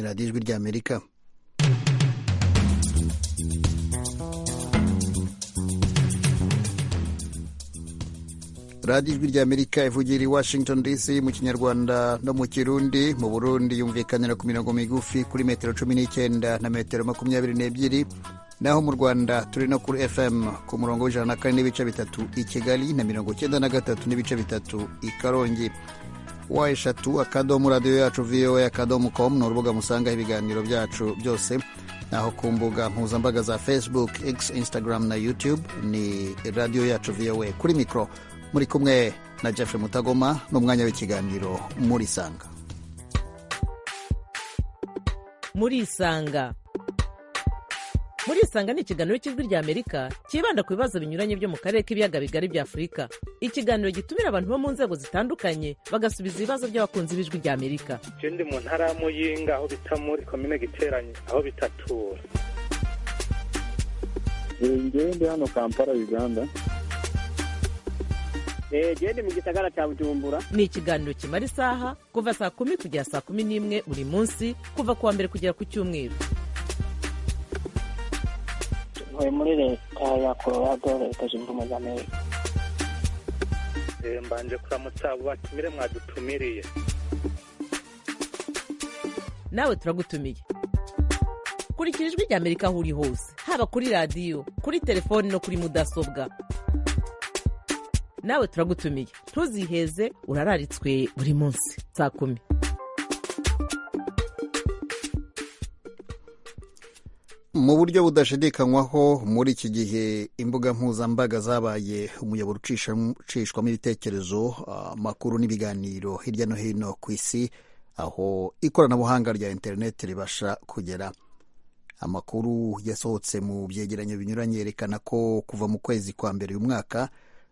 radiyo ijwi ry'amerika radiyo ijwi ry'amerika ivugira i washington dc mu kinyarwanda no mu kirundi mu burundi yumvikanira ku mirongo migufi kuri metero cumi n'icyenda na metero makumyabiri n'ebyiri naho mu rwanda turi no kuri fm ku murongo w'ijana na kane n'ibice bitatu i kigali na mirongo icyenda na gatatu n'ibice bitatu i karongi wa eshatu akadomo radiyo yacu voa akadomo komu ni urubuga musangaho ibiganiro byacu byose naho ku mbuga mpuzambaga za facebook x instagram na youtube ni radiyo yacu voa kuri mikoro muri kumwe na jeff mutagoma n'umwanya w'ikiganiro murisanga murisanga murisanga ni ikiganiro cy'ijwi ry'amerika cyibanda ku bibazo binyuranye byo mu karere k'ibiyaga bigari bya afurika ikiganiro gitumira abantu bo mu nzego zitandukanye bagasubiza ibibazo by'abakunzi b'ijwi ry'amerika je ndi mu ntara ya muyinga aho bita muri komine giteranye aho bitatura ngewe ndi hano kampala uganda gende mu gisagara cya bujumbura ni ikiganiro kimara isaha kuva saa kumi kugera saa kumi n'imwe buri munsi kuva ku wa mbere kugera ku cyumweru ntuye muri leta ya colorado leta zunze ubumwe za amerika mbanje kuramutsa abo batumire mwadutumiriye nawe turagutumiye kurikira ijwi ry'amerika aho uri hose haba kuri radiyo kuri telefoni no kuri mudasobwa nawe turagutumiye ntuziheze urararitswe buri munsi saa kumi mu buryo budashidikanywaho muri iki gihe imbuga mpuzambaga zabaye umuyoboro ucishwamo ibitekerezo amakuru n'ibiganiro hirya no hino ku isi aho ikoranabuhanga rya interineti ribasha kugera amakuru yasohotse mu byegeranyo binyuranye yerekana ko kuva mu kwezi kwa mbere uyu mwaka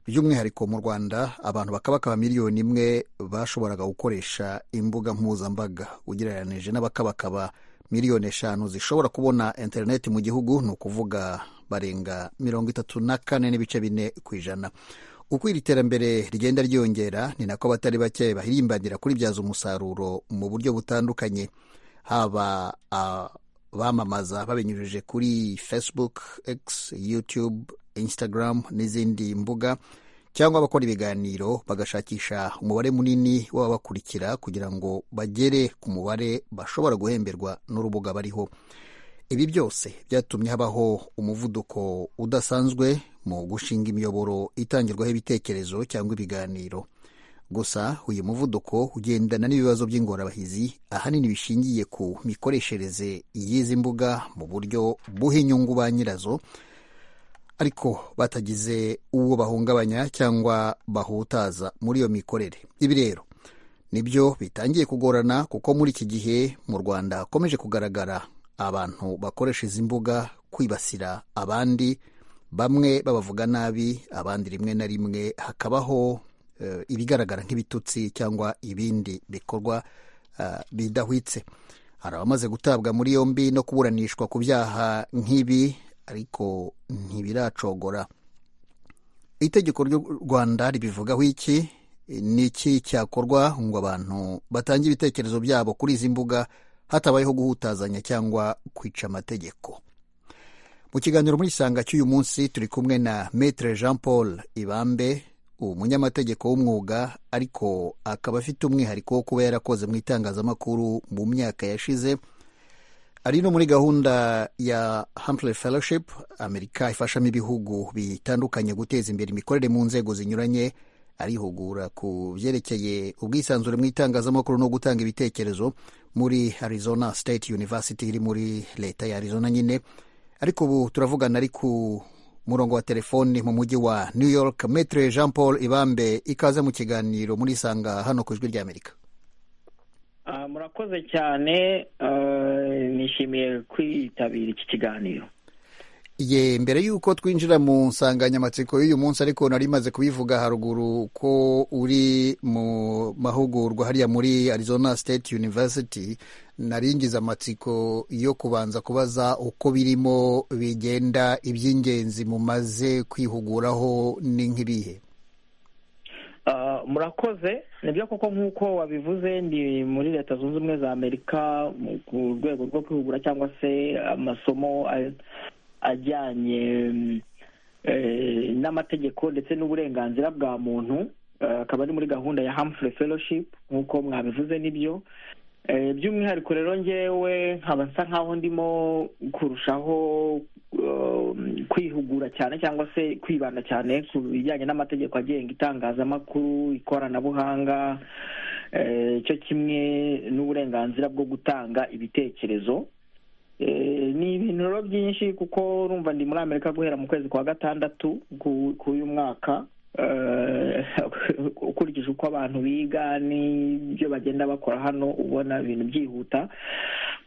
by'umwihariko mu rwanda abantu bakabakaba miliyoni imwe bashoboraga gukoresha imbuga mpuzambaga ugereranije n'abakabakaba miliyoni eshanu zishobora kubona interineti mu gihugu ni ukuvuga barenga mirongo itatu na kane n'ibice bine ku ijana uko iri terambere rigenda ryiyongera ni nako abatari bake bahirimbanira kuribyaza umusaruro mu buryo butandukanye haba abamamaza babinyujije kuri facebook x youtube instagram n'izindi mbuga cyangwa abakora ibiganiro bagashakisha umubare munini w'ababakurikira kugira ngo bagere ku mubare bashobora guhemberwa n'urubuga bariho ibi byose byatumye habaho umuvuduko udasanzwe mu gushinga imiyoboro itangirwaho ibitekerezo cyangwa ibiganiro gusa uyu muvuduko ugendana n'ibibazo by'ingorabahizi ahanini bishingiye ku mikoreshereze y'izi mbuga mu buryo buha inyungu ba nyirazo ariko batagize uwo bahungabanya cyangwa bahutaza muri iyo mikorere ibi rero nibyo bitangiye kugorana kuko muri iki gihe mu rwanda hakomeje kugaragara abantu bakoresha izi mbuga kwibasira abandi bamwe babavuga nabi abandi rimwe na rimwe hakabaho ibigaragara nk'ibitutsi cyangwa ibindi bikorwa bidahwitse hari abamaze gutabwa muri yombi no kuburanishwa ku byaha nk'ibi ariko ntibiracogora itegeko ry'u rwanda ribivugaho iki ni iki cyakorwa ngo abantu batange ibitekerezo byabo kuri izi mbuga hatabayeho guhutazanya cyangwa kwica amategeko mu kiganiro muri isanga cy'uyu munsi turi kumwe na metre jean paul ibambe umunyamategeko w'umwuga ariko akaba afite umwihariko wo kuba yarakoze mu itangazamakuru mu myaka yashize ari no muri gahunda ya Humphrey Fellowship amerika ifashamo ibihugu bitandukanye guteza imbere imikorere mu nzego zinyuranye arihugura ku byerekeye ubwisanzure mu itangazamakuru no gutanga ibitekerezo muri arizona state university iri muri leta ya arizona nyine ariko ubu turavugana ari ku murongo wa telefoni mu mujyi wa new york metre jean paul ibambe ikaze mu kiganiro muri isanga hano ku ijwi ry'amerika murakoze cyane nishimiye kwitabira iki kiganiro ye mbere y'uko twinjira mu nsanganyamatsiko y'uyu munsi ariko nari maze kubivuga haruguru ko uri mu mahugurwa hariya muri arizona state university naringiza amatsiko yo kubanza kubaza uko birimo bigenda iby'ingenzi mumaze kwihuguraho ni nk'ibihe murakoze nibyo koko nk'uko wabivuze ndi muri leta zunze ubumwe za amerika mu- ku rwego rwo kwihugura cyangwa se amasomo a- ajyanye mm, eh, n'amategeko ndetse n'uburenganzira bwa muntu Eh, akaba ari muri gahunda ya hamfrey fellowship nk'uko mwabivuze nibyo Eh, by'umwihariko rero ngewe nkaba nsa nk'aho ndimo kurushaho um, kwihugura cyane cyangwa se kwibanda cyane ku bijyanye n'amategeko agenga itangazamakuru ikoranabuhanga eh, cyo kimwe n'uburenganzira bwo gutanga ibitekerezo Eh, ni ibintu rero byinshi kuko urumva ndi muri amerika guhera mu kwezi kwa gatandatu ku- k'uyu mwaka Eh, ukurikije uko abantu biga n'ibyo bagenda bakora hano ubona ibintu byihuta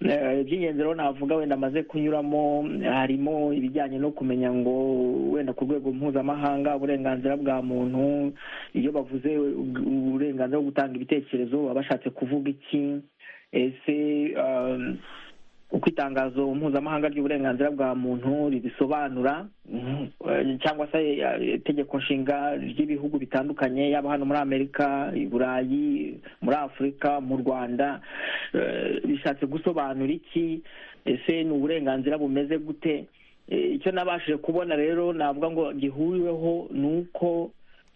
Eh, iby'ingenzi rero navuga wenda amaze kunyuramo harimo ibijyanye no kumenya ngo wenda ku rwego mpuzamahanga uburenganzira bwa muntu iyo bavuze uburenganzira bwo gutanga ibitekerezo baba bashatse kuvuga iki ese um, uko itangazo mpuzamahanga ry'uburenganzira bwa muntu ribisobanura mhm, eh, cyangwa se eh, itegeko nshinga ry'ibihugu bitandukanye yaba hano muri amerika i burayi muri afurika mu rwanda eh, bishatse gusobanura iki ese ni uburenganzira bumeze gute Eh, icyo nabashije kubona rero navuga ngo gihuriweho ni uko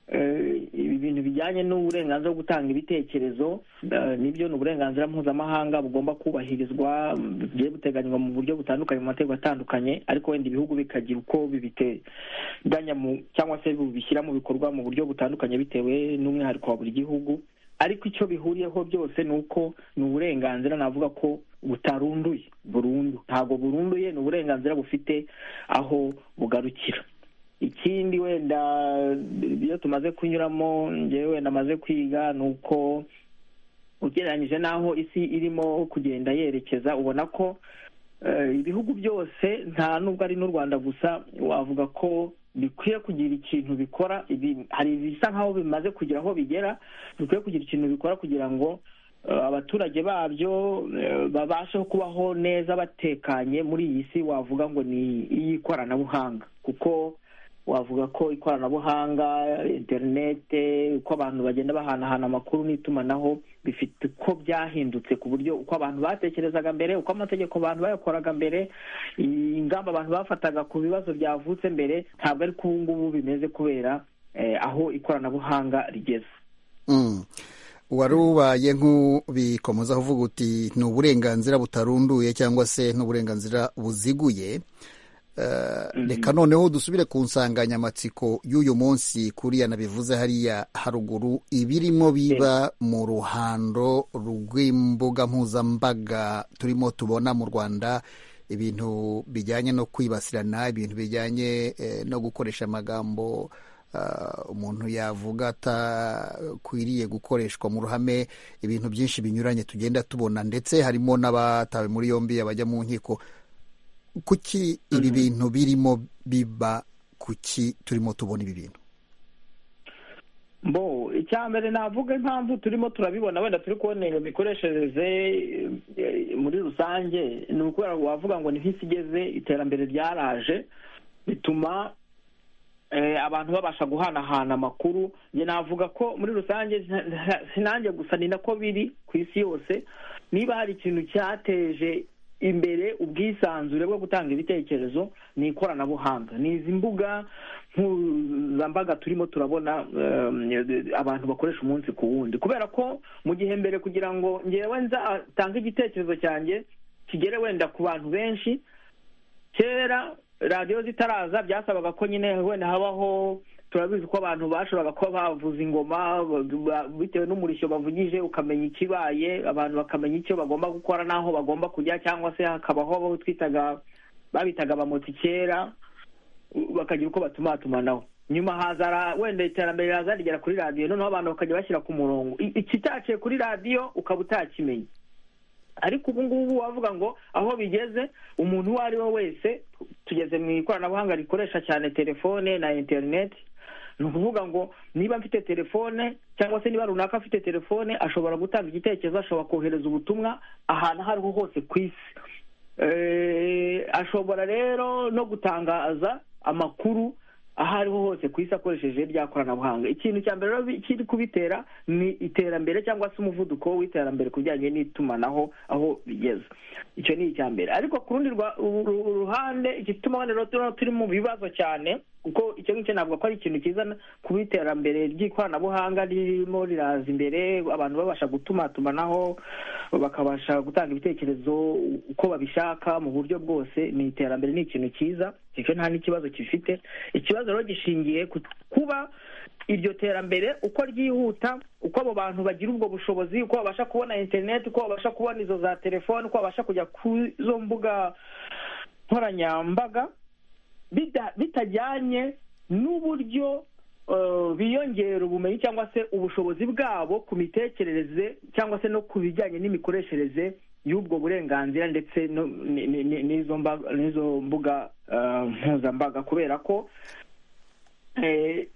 eh, ibi bintu bijyanye n'uburenganzira bwo gutanga ibitekerezo eh, nibyo ni uburenganzira mpuzamahanga bugomba kubahirizwa mm, bugiye buteganywa mu buryo butandukanye mu mategeko atandukanye ariko wenda ibihugu bikagira uko bibiteganya mu cyangwa se bibishyira mu bikorwa mu buryo butandukanye bitewe n'umwihariko wa buri gihugu ariko icyo bihuriyeho byose ni uko ni uburenganzira navuga ko butarunduye burundu ntabwo burunduye ni uburenganzira bufite aho bugarukira ikindi wenda iyo tumaze kunyuramo ngewe wenda amaze kwiga ni uko ugereranyije n'aho isi irimo kugenda yerekeza ubona ko eh, ibihugu byose nta nubwo ari n'u rwanda gusa wavuga ko bikwiye kugira ikintu bikora ibi- hari ibisa nk'aho bimaze kugira aho bigera bikwiye kugira ikintu bikora kugira ngo eh, abaturage babyo eh, babashe kubaho neza batekanye muri iyi si wavuga ngo ni iy'ikoranabuhanga kuko wavuga ko ikoranabuhanga interinete uko abantu bagenda bahanahana amakuru n'itumanaho bifite uko byahindutse ku buryo uko abantu batekerezaga mbere uko amategeko abantu bayakoraga mbere ingamba abantu bafataga ku bibazo byavutse mbere ntabwo ari ko ubu ngubu bimeze kubera eh, aho ikoranabuhanga rigeze Mm. wari ubaye nk'ubikomoza uvuga uti ni uburenganzira butarunduye cyangwa se ni uburenganzira buziguye Eh, reka noneho dusubire ku nsanganyamatsiko y'uyu munsi kuriya nabivuze hariya haruguru ibirimo biba mu ruhando rw'imbuga mpuzambaga turimo tubona mu rwanda ibintu bijyanye no kwibasirana ibintu bijyanye eh, no gukoresha amagambo ah, umuntu yavuga atakwiriye gukoreshwa mu ruhame ibintu byinshi binyuranye tugenda tubona ndetse harimo n'abatawe muri yombi abajya mu nkiko kuki ibi bintu birimo biba kuki turimo tubona ibi bintu bo icya mbere navuga impamvu turimo turabibona wenda turi kubona iyo mikoreshereze eh, muri rusange ni ukubera wavuga ngo ni nk'isi igeze iterambere ryaraje bituma eh, abantu babasha guhanahana amakuru njye navuga ko muri rusange nta- nta- sinanjye gusa ni nako biri ku isi yose niba hari ikintu cyateje imbere ubwisanzure bwo gutanga ibitekerezo ni ikoranabuhanga ni izi mbuga mpuzambaga turimo turabona um, abantu bakoresha umunsi ku wundi kubera ko mu gihe mbere kugira ngo ngewe nzatange igitekerezo cyanjye kigere wenda ku bantu benshi kera radiyo zitaraza byasabaga ko nyine wenda habaho turabizi ko abantu bashoboraga kuba bavuza ingoma ba- ba- bitewe n'umurishyo bavugije ukamenya ikibaye abantu bakamenya icyo bagomba gukora n'aho bagomba kujya cyangwa se hakabaho abo twitaga babitaga abamotsi kera u- bakagira uko batumatumanaho nyuma hazara wenda iterambere riraza rigera kuri radiyo noneho abantu bakajya bashyira ku murongo I- ikitaciye kuri radiyo ukaba utakimenye ariko ubu ngubu wavuga ngo aho bigeze umuntu uwo ari we wese tugeze mu ikoranabuhanga rikoresha cyane telefone na interineti ni ukuvuga ngo niba mfite telefone cyangwa se niba runaka afite telefone ashobora gutanga igitekerezo ashobora kohereza ubutumwa ahantu aho ariho hose ku isi Eh, ashobora rero no gutangaza amakuru aho ariho hose ku isi akoresheje rya koranabuhanga ikintu cya mbere rero kiri kubitera ni iterambere cyangwa se umuvuduko w'iterambere ku bijyanye n'itumanaho aho bigeze icyo ni icya mbere ariko ku rundi rwa- uru- uru- ruhande igituma rero turabona turi mu bibazo cyane kuko icyo ngicyo ntabwo ko ari ikintu cyiza kuba iterambere ry'ikoranabuhanga ririmo riraza imbere abantu babasha gutumatumanaho bakabasha gutanga ibitekerezo uko babishaka mu buryo bwose ni iterambere ni ikintu cyiza icyo nta n'ikibazo gifite ikibazo rero gishingiye ku kuba iryo terambere uko ryihuta uko abo bantu bagira ubwo bushobozi uko babasha kubona interineti uko babasha kubona izo za telefoni uko babasha kujya ku zo mbuga nkoranyambaga bida- bitajyanye n'uburyo eh, biyongera ubumenyi cyangwa se ubushobozi bwabo ku mitekerereze cyangwa se no ku bijyanye n'imikoreshereze y'ubwo burenganzira ndetse no- ni- ni- ni- n'izo mba- n'izo mbuga eh, mpuzambaga kubera ko eh,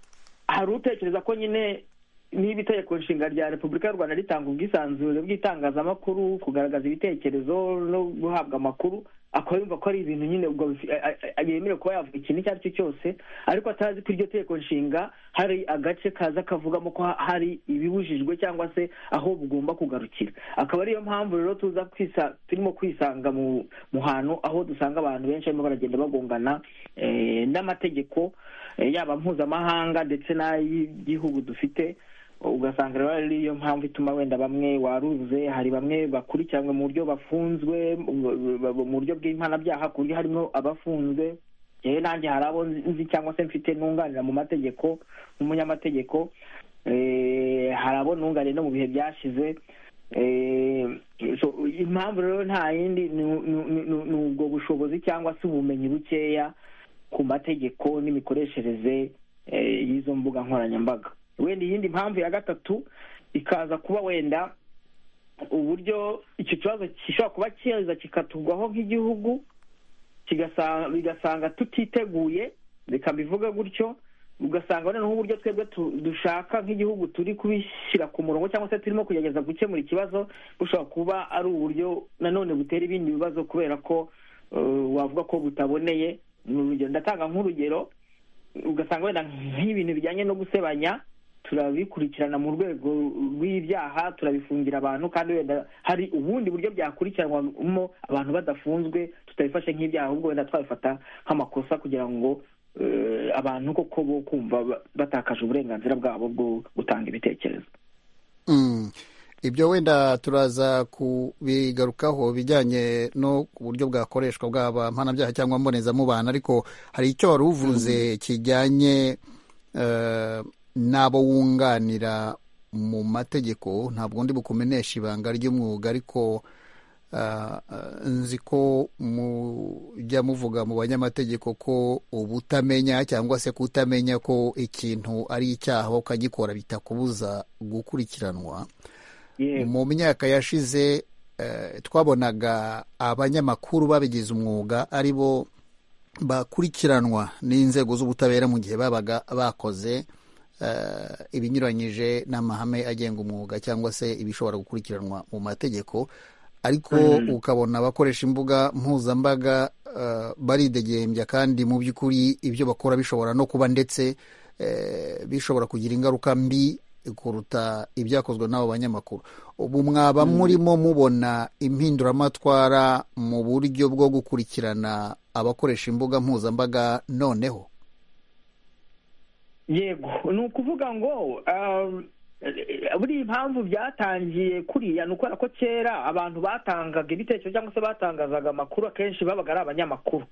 hari utekereza ko nyine niba itegeko nshinga rya repubulika y'u rwanda ritanga ubwisanzure bw'itangazamakuru kugaragaza ibitekerezo no guhabwa amakuru akaba yumva ko ari ibintu nyine ubwo bifi- a- a- a- yemerewe kuba yavuga ikintu icyo ari cyo cyose ariko atazi ko iryo tegeko nshinga hari agace kaza kavugamo ko ha- hari ibibujijwe cyangwa se aho bugomba kugarukira akaba ariyo mpamvu rero tuza kwisa turimo kwisanga mu mu hantu aho dusanga abantu benshi barimo baragenda bagongana eh, n'amategeko eh, yaba mpuzamahanga ndetse n'ay'igihugu dufite ugasanga rero ari yo mpamvu ituma wenda bamwe waruze hari bamwe bakurikiranwe mu buryo bafunzwe mu- mu- mu buryo bw'impanabyaha ku buryo harimo abafunzwe yewe nanjye hari abo nzi cyangwa se mfite nunganira mu mategeko nk'umunyamategeko eh, hari abo nunganiye no mu bihe byashize Eh, so, impamvu rero nta yindi ni ni- ni- ni ubwo bushobozi cyangwa se ubumenyi bukeya ku mategeko n'imikoreshereze eh, y'izo mbuga nkoranyambaga wenda iyindi mpamvu ya gatatu ikaza kuba wenda uburyo icyo kibazo gishobora kuba kiza kikatugwaho nk'igihugu kigasa- bigasanga tutiteguye reka mbivuge gutyo ugasanga noneho uburyo twebwe tu- dushaka nk'igihugu turi kubishyira ku murongo cyangwa se turimo kugerageza gukemura ikibazo bushobora kuba ari uburyo nanone butera ibindi bibazo kubera ko eh, wavuga ko butaboneye ni urugero ndatanga nk'urugero ugasanga wenda nk'ibintu bijyanye no gusebanya turabikurikirana mu rwego rw'ibyaha turabifungira abantu kandi wenda hari ubundi buryo byakurikiranwamo abantu badafunzwe tutabifashe nk'ibyaha ahubwo wenda twabifata nk'amakosa kugira ngo eh, abantu koko bo kumva ba- batakaje uburenganzira bwabo bwo gutanga ibitekerezo Mm. ibyo wenda turaza kubigarukaho bijyanye no ku buryo bwakoreshwa bwaba mpanabyaha cyangwa mbonezamubano ariko hari icyo wari uvuze kijyanye eh, n'abo wunganira mu mategeko ntabwo ndi bukumenesha ibanga ry'umwuga ariko ah, ah, nzi ko mujya muvuga mu banyamategeko ko ubutamenya cyangwa se kutamenya ko ikintu ari icyaha ukagikora bitakubuza gukurikiranwa yego mu myaka yashize eh, twabonaga abanyamakuru babigize umwuga ari bo bakurikiranwa n'inzego z'ubutabera mu gihe babaga bakoze eh, ibinyuranyije n'amahame agenga umwuga cyangwa se ibishobora gukurikiranwa mu mategeko ariko ukabona abakoresha imbuga mpuzambaga eh, baridegembya kandi mu by'ukuri ibyo bakora bishobora no kuba ndetse eh, bishobora kugira ingaruka mbi kuruta ibyakozwe n'abo banyamakuru ubu mwaba murimo mubona impinduramatwara mu buryo bwo gukurikirana abakoresha imbuga mpuzambaga noneho yego ni ukuvuga ngo um, eh, buriya impamvu byatangiye kuriya ni ukubera ko kera abantu batangaga ibitekerezo cyangwa se batangazaga amakuru akenshi babaga ari abanyamakuru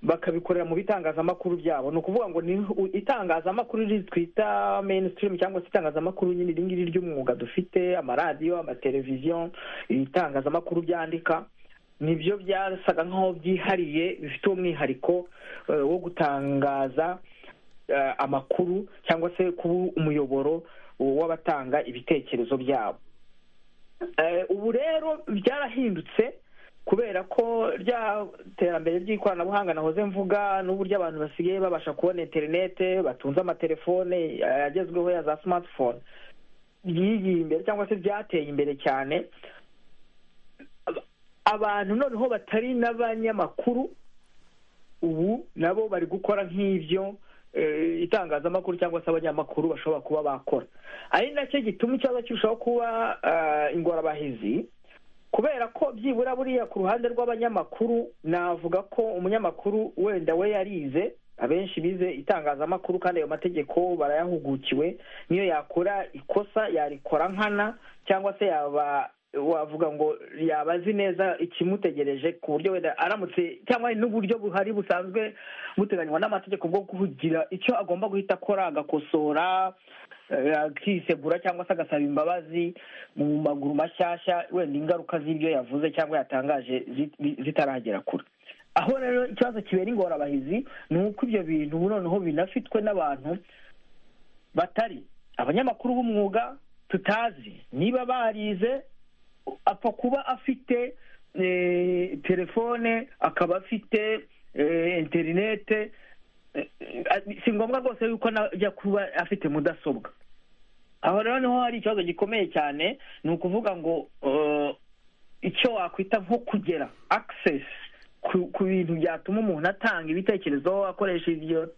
bakabikorera mu bitangazamakuru byabo ni ukuvuga ngo ni u- itangazamakuru riri twita mainstream cyangwa se itangazamakuru nyine iri ngiri ry'umwuga dufite amaradiyo amateleviziyo ibitangazamakuru byandika nibyo byasaga nk'aho byihariye bifite umwihariko eh, wo gutangaza eh, amakuru cyangwa se kuba umuyoboro w'abatanga ibitekerezo byabo Eh, ubu rero byarahindutse kubera ko rya terambere ry'ikoranabuhanga nahoze mvuga n'uburyo abantu basigaye babasha kubona interinete batunze amatelefone eh, agezweho ya za smartphone byigiye imbere cyangwa se byateye imbere cyane Aba- abantu noneho batari n'abanyamakuru ubu nabo bari gukora nk'ibyo eh, itangazamakuru cyangwa se abanyamakuru bashobora kuba bakora ari nacyo gituma ikibazo kirushaho kuba ah, ingorabahizi kubera ko byibura buriya ku ruhande rw'abanyamakuru navuga ko umunyamakuru wenda we yarize abenshi bize itangazamakuru kandi ayo mategeko barayahugukiwe niyo yakora ikosa yarikora nkana cyangwa se yaba wavuga ngo yaba azi neza ikimutegereje ku buryo wenda aramutse cyangwa n'uburyo buhari busanzwe buteganywa n'amategeko bwo kugira icyo agomba guhita akora agakosora eh, akisegura cyangwa se agasaba imbabazi mu maguru mashyashya wenda ingaruka z'ibyo yavuze cyangwa yatangaje zit- zitaragera kure aho rero ikibazo kibera ingorabahizi ni uko ibyo bintu noneho binafitwe n'abantu batari abanyamakuru b'umwuga tutazi niba barize apfa kuba afite eh, telefone akaba afite eh, interinete eh, eh, si ngombwa rwose yuko najya kuba afite mudasobwa aho rero niho hari ikibazo gikomeye cyane ni ukuvuga ngo eh, icyo wakwita nko kugera access ku ku bintu byatuma umuntu atanga ibitekerezo akoresha iryo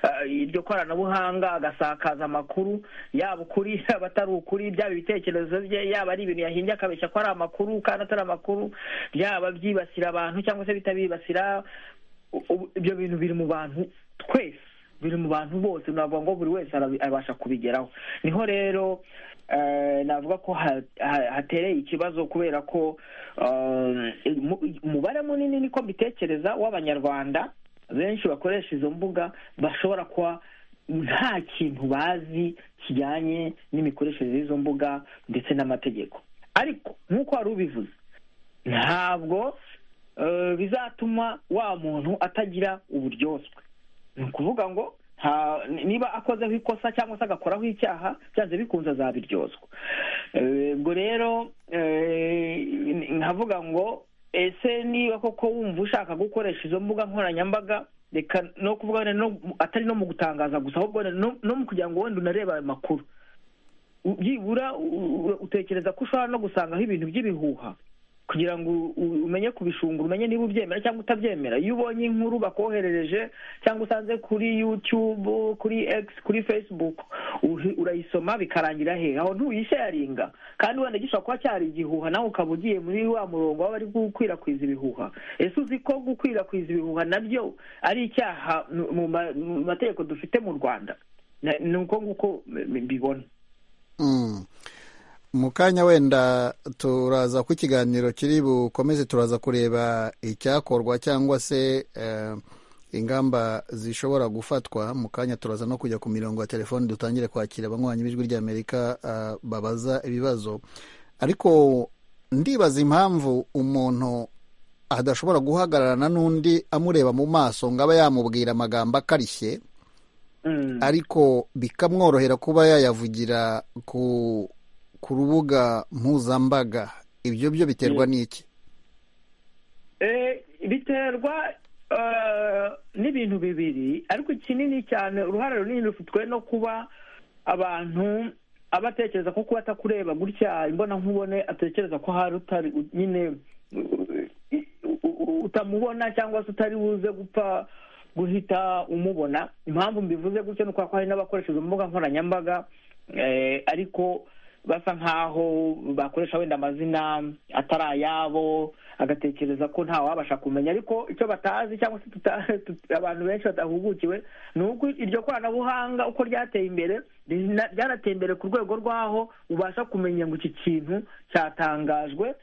ah, iryo koranabuhanga agasakaza amakuru yaba ukuri yaba atari ukuri byaba ibitekerezo bye yaba ari ibintu yahimbye akabeshya ko ari amakuru kandi atari amakuru byaba byibasira abantu cyangwa se bitabibasira u- u- ibyo bintu biri mu bantu twese biri mu bantu bose navuga ngo buri wese arabi- abasha kubigeraho niho rero eh, navuga ko ha- ha- hatereye ikibazo kubera ko eh, mu- umubare munini niko mbitekereza w'abanyarwanda benshi bakoresha izo mbuga bashobora kuba nta kintu bazi kijyanye n'imikoreshereze y'izo mbuga ndetse n'amategeko ariko nk'uko wari ubivuze ntabwo eh, bizatuma wa muntu atagira uburyoswe ni ukuvuga ngo nta- niba akozeho ikosa cyangwa se agakoraho icyaha byanze bikunze azabiryozwa Eh, ubwo rero eh, nkavuga ngo ese niba koko wumva ushaka gukoresha izo mbuga nkoranyambaga reka no kuvuga wenda no atari no mu gutangaza gusa ahubwo wenda no no mu kugira ngo wenda unarebe ayo makuru byibura u- u- utekereza ko ushobora no gusangaho ibintu by'ibihuha kugira ngo u- u- umenye kubishungura umenye niba ubyemera cyangwa utabyemera iyo ubonye inkuru bakoherereje cyangwa usanze kuri youtube kuri x kuri facebook uhi- urayisoma bikarangira he aho ntuyisharinga kandi wenda gishobora kuba cyari igihuha nawe ukaba ugiye muri wa murongo w'abari gukwirakwiza ibihuha ese uzi ko gukwirakwiza ibihuha nabyo ari icyaha mu- mu ma- mu mategeko dufite mu rwanda Na- ni uko nguko m- mbibona Mm. mu kanya wenda turaza ku ikiganiro kiri bukomeze turaza kureba icyakorwa cyangwa se eh, ingamba zishobora gufatwa mu kanya turaza no kujya ku mirongo ya telefoni dutangire kwakira abanywanyi b'ijwi ry'amerika eh, babaza ibibazo ariko ndibaza impamvu umuntu adashobora guhagararana n'undi amureba mu maso ngo abe yamubwira amagambo akarishye Mm. ariko bikamworohera kuba yayavugira ku ku rubuga mpuzambaga ibyo byo biterwa n'iki Eh, biterwa eh, n'ibintu bibiri ariko ikinini cyane uruhare runini rufitwe no kuba abantu aba atekereza ko kuba atakureba gutya imbona nkubone atekereza ko hari utari u- nyine u- u- u- utamubona cyangwa se utari buze gupfa guhita umubona impamvu mbivuze gutya ni ukubera ko hari n'abakoresha izo mbuga nkoranyambaga eh, ariko basa nkaho bakoresha wenda amazina atari ayabo agatekereza ko nta wabasha kumenya ariko icyo batazi cyangwa se tuta- tut- abantu benshi batahugukiwe ni uko iryo koranabuhanga uko ryateye imbere rina- ryarateye imbere ku rwego rw'aho ubasha kumenya ngo iki kintu cyatangajwe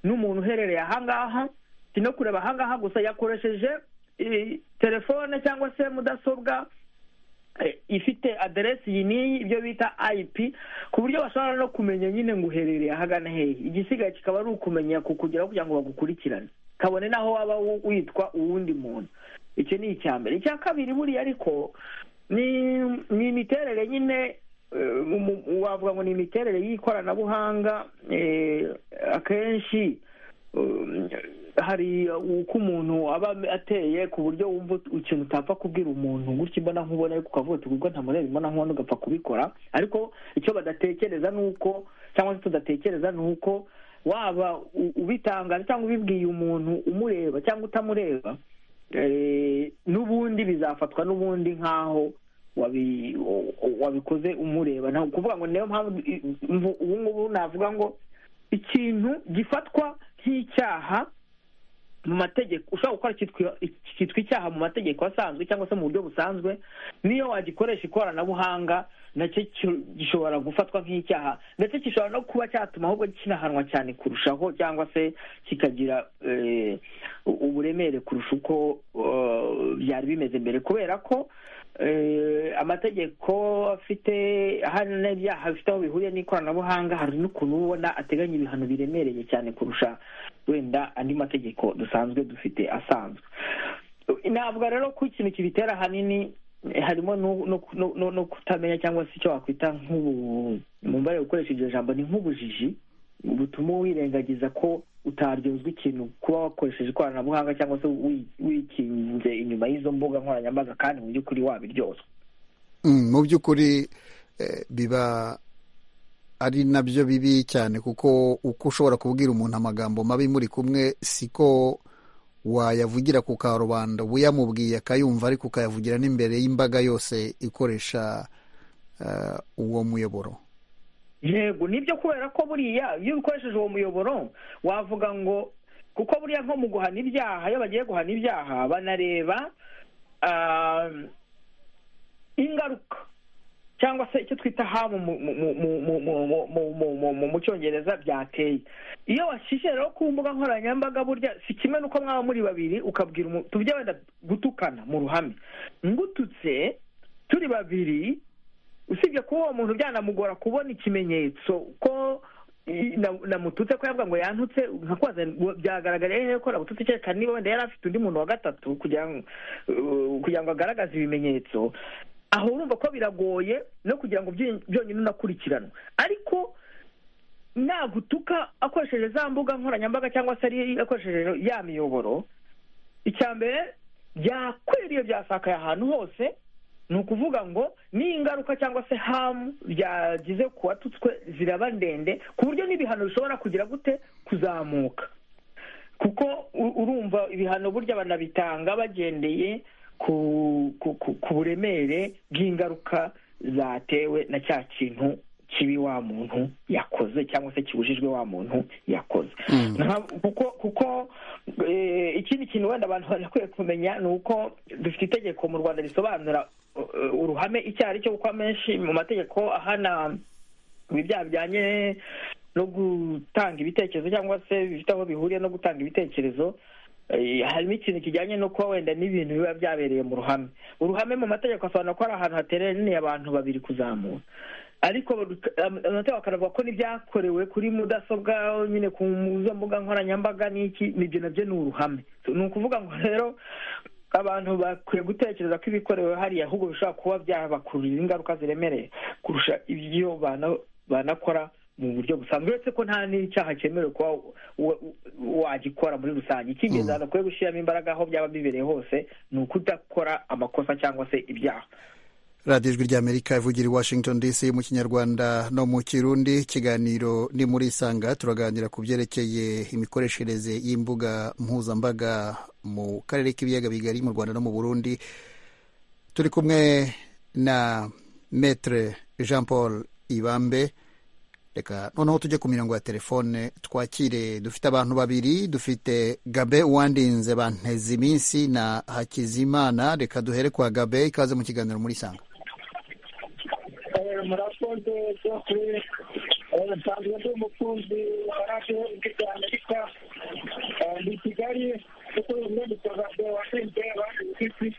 n'umuntu uherereye ahangaha si no kureba ahangaha gusa yakoresheje eh, telefone cyangwa se mudasobwa eh, ifite aderesi iyi n'iyi ibyo bita ip ku buryo bashobora no kumenya nyine ngo uherereye ahagana hehe igisigaye kikaba ari ukumenya kukugeraho kugira ngo bagukurikirane kabone n'aho waba wu- witwa uwundi muntu icyo ni icya mbere icya kabiri buriya ariko ni ni imiterere nyine eh, mu- mu- wavuga ngo ni imiterere y'ikoranabuhanga eh, akenshi um, hari uko umuntu aba ateye ku buryo wumva ut- ikintu utapfa kubwira umuntu gutya imbona nkubona ariko ukavuga uti ubwo ntamureba imbona nkubona ugapfa kubikora ariko icyo badatekereza ni uko cyangwa se tudatekereza ni uko waba u- ubitangaje cyangwa ubibwiye umuntu umureba cyangwa utamureba Eh, n'ubundi bizafatwa n'ubundi nk'aho wabi- wabikoze umureba ntabwo kuvuga ngo niyo mpamvu i- mvu- ubu ngubu navuga ngo ikintu gifatwa nk'icyaha mu mategeko ushobora gukora cyitwa- cyitwa icyaha mu mategeko asanzwe cyangwa se mu buryo busanzwe niyo wagikoresha ikoranabuhanga nacyo cyo- gishobora gufatwa nk'icyaha ndetse gishobora no kuba cyatuma ahubwo kinahanwa cyane kurushaho cyangwa se kikagira eh, u- uburemere kurusha uko eh, byari bimeze mbere kubera ko eh, amategeko afite hano n'ibyaha bifite aho bihuriye n'ikoranabuhanga hari n'ukuntu uba ubona ateganya ibihano biremereye cyane kurusha wenda andi mategeko dusanzwe dufite asanzwe navuga rero ko ikintu kibitera ahanini eh, harimo no- no- no- no- no kutamenya cyangwa se icyo wakwita nk'ubu mumbare gukoresha iryo jambo ni nk'ubujiji butuma wirengagiza ko utaryozwa ikintu kuba wakoresheje ikoranabuhanga cyangwa se wi- wikinze inyuma y'izo mbuga nkoranyambaga kandi mu by'ukuri wabiryozwa Mm, mu by'ukuri eh, biba ari nabyo bibi cyane kuko uko ushobora kubwira umuntu amagambo mabi muri kumwe siko wayavugira ku karubanda uba uyamubwiye akayumva ariko ukayavugira n'imbere y'imbaga yose ikoresha eh, uwo muyoboro yego nibyo kubera ko buriya iyo ukoresheje uwo muyoboro wavuga ngo kuko buriya nko mu guhana ibyaha iyo bagiye guhana ibyaha banareba ah, ingaruka cyangwa se icyo twita hamu mu- mu- mu- mu- mu- mu- mu- mu- mu- mu- mu- mu cyongereza byateye iyo washishe rero ku mbuga nkoranyambaga burya si kimwe n'uko mwaba muri babiri ukabwira umuntu tujye wenda gutukana mu ruhame ngututse turi babiri usibye kuba uwo muntu byanamugora kubona ikimenyetso ko i- na- namututse ko yavuga ngo yantutse nkakubaza ngo byagaragara rero ko nagututse kereka niba wenda yari afite undi muntu wa gatatu kugira ngo uh, kugira ngo agaragaze ibimenyetso aho urumva ko biragoye no kugira ngo byony- byonyine unakurikiranwe ariko nagutuka akoresheje za mbuga nkoranyambaga cyangwa se ari akoresheje ya miyoboro icya mbere byakwiriye byasakaye ahantu hose ni ukuvuga ngo ni ingaruka cyangwa se hamu byagize ku watutswe ziraba ndende ku buryo n'ibihano bishobora kugira gute kuzamuka kuko u- urumva ibihano burya banabitanga bagendeye ku ku- ku- ku buremere bw'ingaruka zatewe na cya kintu kibi wa muntu yakoze cyangwa se kibujijwe wa muntu yakoze Mm. Nta- kuko kuko eh, ikindi kintu wenda abantu banakwiye kumenya ni uko dufite itegeko mu rwanda risobanura eh, uruhame icyo ari cyo kuko amenshi mu mategeko ahana ibyaha bijyanye no gutanga ibitekerezo cyangwa se bifite aho bihuriye no gutanga ibitekerezo eh, harimo ikintu kijyanye no kuba wenda n'ibintu biba byabereye mu ruhame uruhame mu mategeko asobanura ko ari ahantu hateraniye abantu babiri kuzamuka ariko bak- am- amategeko akanavuga ko n'ibyakorewe kuri mudasobwa nyine ku izo mbuga nkoranyambaga n'iki nibyo nabyo ni uruhame ni ukuvuga ngo rero abantu bakwiye gutekereza ko ibikorewe hariya ahubwo bishobora kuba byabakururira ingaruka ziremereye kurusha ibyo bana- banakora mu buryo busanzwe uretse ko nta n'icyaha cyemerewe kuba wa- wa- wagikora muri rusange icy'ingenzi abantu bakwiye gushyiramo imbaraga aho byaba bibereye hose ni ukudakora amakosa cyangwa se ibyaha radiyo ijwi ry'amerika ivugira i washington dc mu kinyarwanda no mu kirundi ikiganiro ni muri isanga turaganira ku byerekeye imikoreshereze y'imbuga mpuzambaga mu karere k'ibiyaga bigari mu rwanda no mu burundi turi kumwe na metre jean paul ibambe reka noneho tujye ku mirongo ya telefone twakire dufite abantu babiri dufite gabe uwandinze banteze iminsi na hakizimana reka duhere kwa gabe ikaze mu kiganiro muri isanga murakoze byose nsanzwe ndi umukunzi wa radiyo ijwi rya amerika Eh, ndi i kigali kuko bimwe mutozaga washinzwe abandi inshuti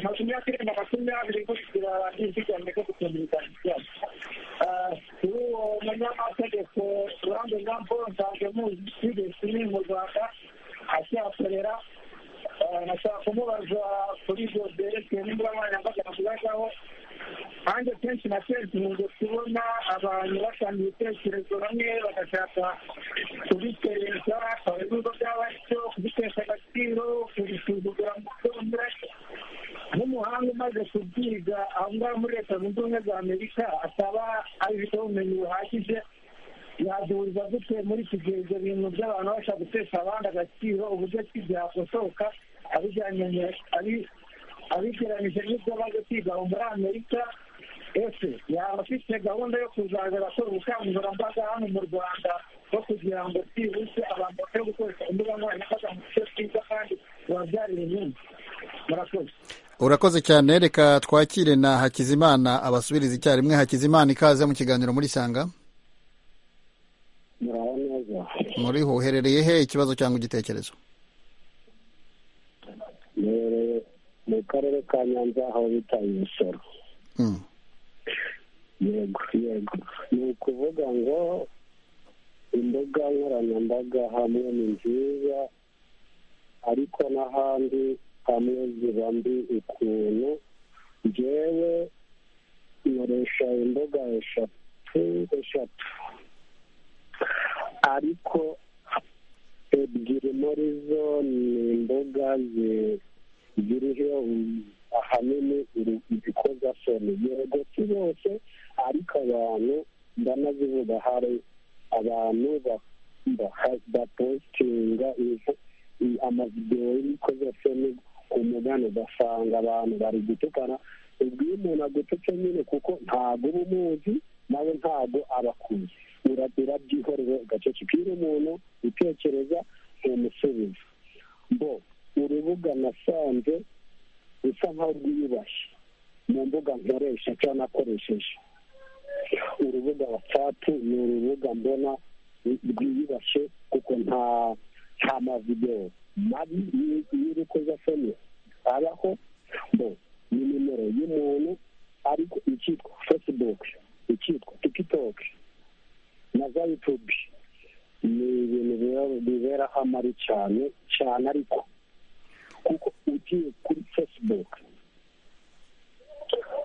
makumyabiri na makumyabiri gushikira radiyo ijwi rya amerika kutumvikana ibyago kuri uwo munyamategeko ruhande rwa paul nsanzwe muzi kuri mu rwanda akihakorera Eh, nashaka kumubaza kuri ibyo byerekeye nimba nkoranyambaga nakubazaho nanjye kenshi na kenshi nkunze kubona abantu batanga ibitekerezo bamwe bagashaka kubiteza ibibazo by'abatyo kubitesha agaciro kubisuzugura mu byombi nk'umuhanga umaze kubyiga aho ngaho muri leta zunze ubumwe za amerika asaba abifiteho ubumenyi buhagije yaduhuriza gute muri iki gihe ibyo bintu by'abantu bashaka gutesha abandi agaciro uburyo ki byakosoka abijyanye abi- abigereranyije n'ibyo baje kwiga aho muri amerika ese yaba afite gahunda yo kuzajya arakora ubukangurambaga hano mu rwanda no kugira ngo byibuse abantu bakwiye gukoresha imbuga nkoranyambaga mu buryo bwiza kandi bubabyarira inyungu murakoze urakoze cyane reka twakire na hakizimana abasubiriza icyarimwe hakizimana ikaze mu kiganiro muri sanga muraho neza muriho uherereye he ikibazo cyangwa igitekerezo mwereye mu karere ka nyanza aho bita imisoro Mm. yego yego ni ukuvuga ngo imbuga nkoranyambaga hamwe ni nziza ariko n'ahandi hamwe ziba mbi ukuntu njyewe nkoresha imbuga eshatu eshatu ariko ebyiri muri zo ni imbuga zi- ziriho ahanini uru- ibikozasoni yego si bose ariko abantu ndanazivuga hari abantu ba- ba- bapositinga ivu- i- amavidewo y'imikozasoni ku mugani ugasanga abantu bari gutukana ubwo iyo umuntu agututse nyine kuko ntabwo uba umuzi nawe ntabwo aba akuzi uragira byihorere ugacecekira umuntu utekereza ntumusubiza bo urubuga nasanze rusa nkaho rwiyubashye mu mbuga nkoresha cyangwa nakoresheje urubuga watsapu ni urubuga mbona rwiyubashye kuko nta nta mavidewo mabi y'urukozasoni abaho bo ni nimero y'umuntu ariko icyitwa fesibuke icyitwa tikitoke na za yutubi ni ibintu biba- biberaho amari cyane cyane ariko kuko ugiye kuri facebook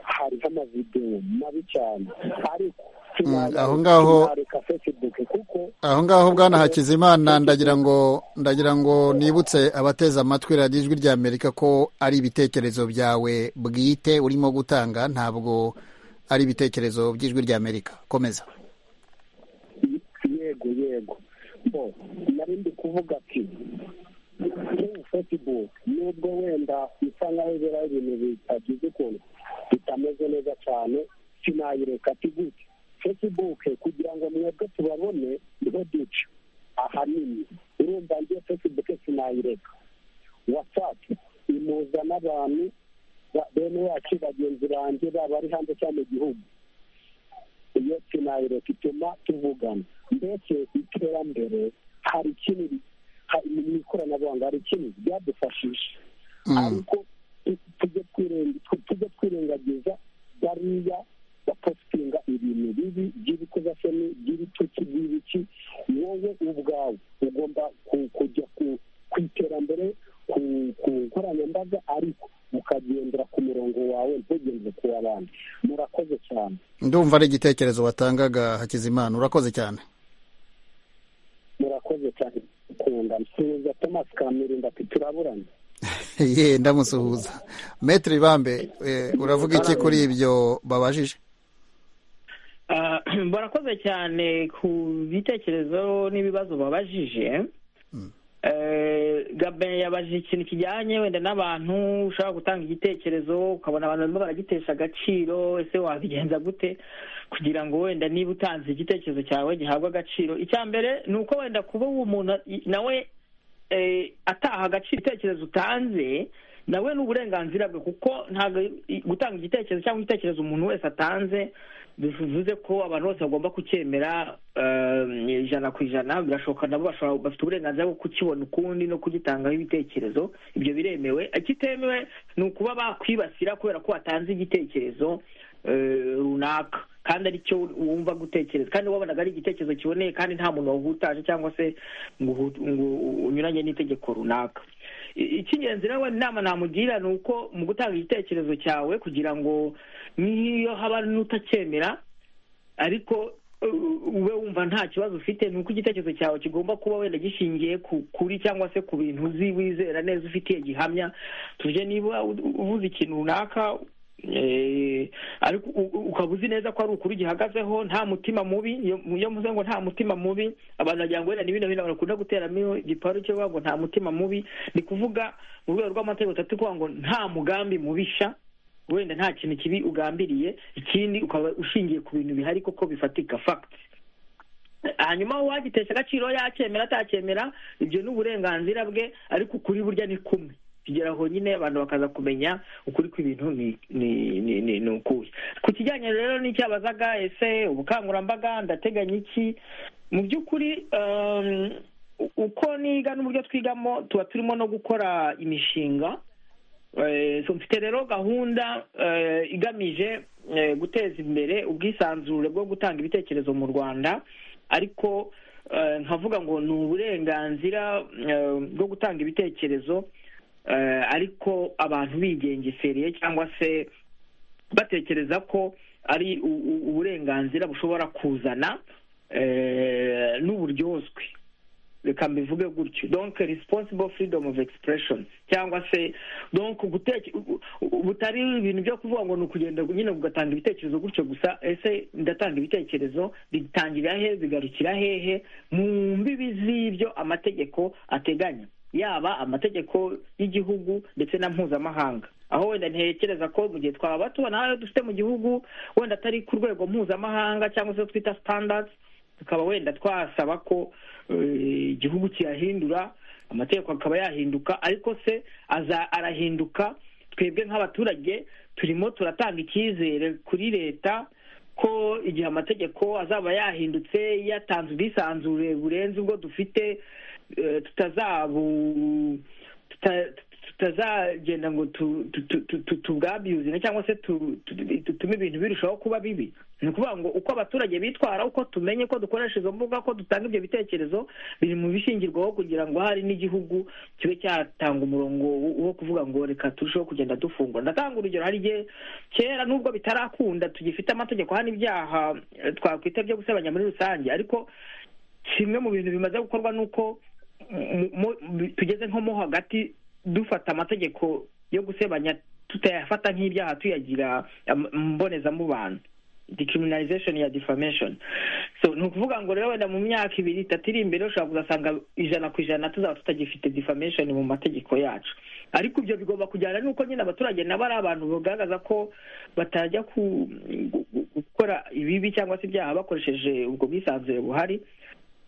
hariho amavidewo mabi cyane ariko sinareka- aho ngaho- sinareka facebook kuko aho ngaho bwana hakizimana ndagira ngo ndagira ngo nibutse abateze amatwi radiyo ijwi rya amerika ko ari ibitekerezo byawe bwite urimo gutanga ntabwo ari ibitekerezo by'ijwi rya amerika komeza yego yego bo nari ndi kuvuga ati kuri facebook nubwo wenda bisa nkaho ibera ibintu bitagize ukuntu bitameze neza cyane sinayireka ati gute facebook kugira ngo mwebwe tubabone niho duca ahanini urumva ngiye facebook sinayireka whatsapp imuza n'abantu ba- bene wacu bagenzi banjye baba ari hanze cyangwa mu gihugu iyo sinayireka ituma tuvugana mbese iterambere hari ikintu ha- mu ikoranabuhanga hari ikintu ryadufashije Mm. ariko tu- tujye twirenga- tu- tujye twirengagiza bariya bapositinga ibintu bibi by'ibikozasoni by'ibitutsi by'ibiki wowe ubwawe ugomba ku- kujya ku- ku iterambere ku- ku nkoranyambaga ariko ukagendera ku murongo wawe ntugendere ku w'abandi murakoze cyane ndumva ari igitekerezo watangaga hakizimana urakoze cyane murakoze cyane kunda nsuhuza thomas kamirinda ati turaburanye ye ndamusuhuza metero ibambe eh, uravuga iki kuri ibyo babajije Ah, barakoze cyane ku bitekerezo n'ibibazo babajije Eh, gabe yabajije ikintu kijyanye wenda n'abantu ushobora gutanga igitekerezo ukabona abantu barimo baragitesha agaciro ese wabigenza gute kugira ngo wenda niba utanze igitekerezo cyawe gihabwe agaciro icya mbere ni uko wenda kuba uwo muntu i- nawe eh, ataha agaciro ibitekerezo utanze nawe ni uburenganzira bwe kuko ntabwo i- gutanga igitekerezo cyangwa igitekerezo umuntu wese atanze bivuze ko abantu bose bagomba kucyemera eh, ijana ku ijana birashoboka nabo bashobora- bafite uburenganzira bwo kukibona ukundi no kugitangaho ibitekerezo ibyo biremewe ikitemewe ni ukuba bakwibasira kubera ko watanze igitekerezo eh, runaka kandi aricyo wumva gutekereza kandi wabonaga ari igitekerezo kiboneye kandi nta muntu wahutaje cyangwa se ngo uhu- ngo unyuranye n'itegeko runaka I- icy'ingenzi nawe inama namugira ni uko mu gutanga igitekerezo cyawe kugira ngo n'iyo haba n'utacyemera ariko uh, ube wumva nta kibazo ufite ni uko igitekerezo cyawe kigomba kuba wenda gishingiye ku kuri cyangwa se ku bintu uzi wizera neza ufitiye gihamya tuvuge niba u- uvuze ikintu runaka ariko ukaba uzi neza ko ari ukuri gihagazeho nta mutima mubi iyo muze ngo nta mutima mubi abantu bagira ngo wenda ni bino bino bakunda guteramo igiparu cyo ngo nta mutima mubi ni kuvuga mu rwego rw'amategeko atatu kuvuga ngo nta mugambi mubisha wenda nta kintu kibi ugambiriye ikindi ukaba ushingiye ku bintu bihari koko bifatika fagiti hanyuma uwagitesha agaciro yacyemera atacyemera ibyo ni uburenganzira bwe ariko ukuri burya ni kumwe kugera aho nyine abantu bakaza kumenya ukuri kw'ibintu ni ukuhe ku kijyanye rero n'icyabazaga ese ubukangurambaga ndateganya iki mu by'ukuri uko niga n'uburyo twigamo tuba turimo no gukora imishinga mfite rero gahunda igamije guteza imbere ubwisanzure bwo gutanga ibitekerezo mu rwanda ariko nkavuga ngo ni uburenganzira bwo gutanga ibitekerezo ariko abantu bigengesereye cyangwa se batekereza ko ari uburenganzira bushobora kuzana n'uburyozwe reka mbivuge gutyo donke risiposibo furidomu ofu egisipureshoni cyangwa se donke butari ibintu byo kuvuga ngo ni ukugenda nyine ugatanga ibitekerezo gutyo gusa ese ndatanga ibitekerezo bitangira hehe bigarukira hehe mu mbibi z'ibyo amategeko ateganya yaba amategeko y'igihugu ndetse na mpuzamahanga aho wenda ntekereza ko mu gihe twaba bato nawe dufite mu gihugu wenda atari ku rwego mpuzamahanga cyangwa se twita sitandadi tukaba wenda twasaba ko igihugu kiyahindura amategeko akaba yahinduka ariko se aza arahinduka twebwe nk'abaturage turimo turatanga icyizere kuri leta ko igihe amategeko azaba yahindutse yatanze ubwisanzure burenze ubwo dufite tutazabu tutazagenda ngo tubwabiyuzine cyangwa se dutume ibintu birushaho kuba bibi ni ukuvuga ngo uko abaturage bitwara uko tumenye ko dukoresha izo mbuga ko dutanga ibyo bitekerezo biri mu bishingirwaho kugira ngo hari n'igihugu kibe cyatanga umurongo wo kuvuga ngo reka turusheho kugenda dufungura ndatanga urugero hari igihe kera nubwo bitarakunda tugifite amategeko hano ibyaha twakwita byo gusebanya muri rusange ariko kimwe mu bintu bimaze gukorwa ni uko tugeze nko mo hagati dufata amategeko yo gusebanya tutayafata nk'ibyaha tuyagira mbonezamubano decriminalization ya defamation so ni ukuvuga ngo rero wenda mu myaka ibiri itatu iri imbere ushobora kuzasanga ijana ku ijana tuzaba tutagifite defamation mu mategeko yacu ariko ibyo bigomba kujyana n'uko nyine abaturage nabo ari abantu bagaragaza ko batajya gukora ibibi cyangwa se ibyaha bakoresheje ubwo bwisanzure buhari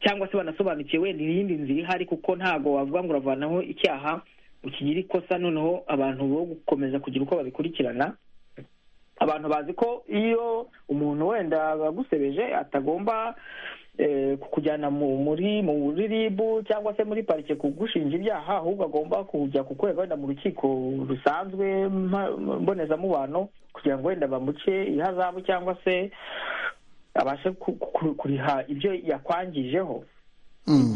cyangwa se banasobanukiwe wenda iyindi nzira ihari kuko ntabwo wavuga ngo uravanaho icyaha ukigira ikosa noneho abantu bo gukomeza kugira uko babikurikirana abantu bazi ko iyo umuntu wenda agusebeje atagomba kukujyana muri muri ribu cyangwa se muri parike kugushinja ibyaha ahubwo agomba kujya kukurega wenda mu rukiko rusanzwe mbonezamubano kugira ngo wenda bamuce ihazabu cyangwa se abashe kuriha ibyo yakwangijeho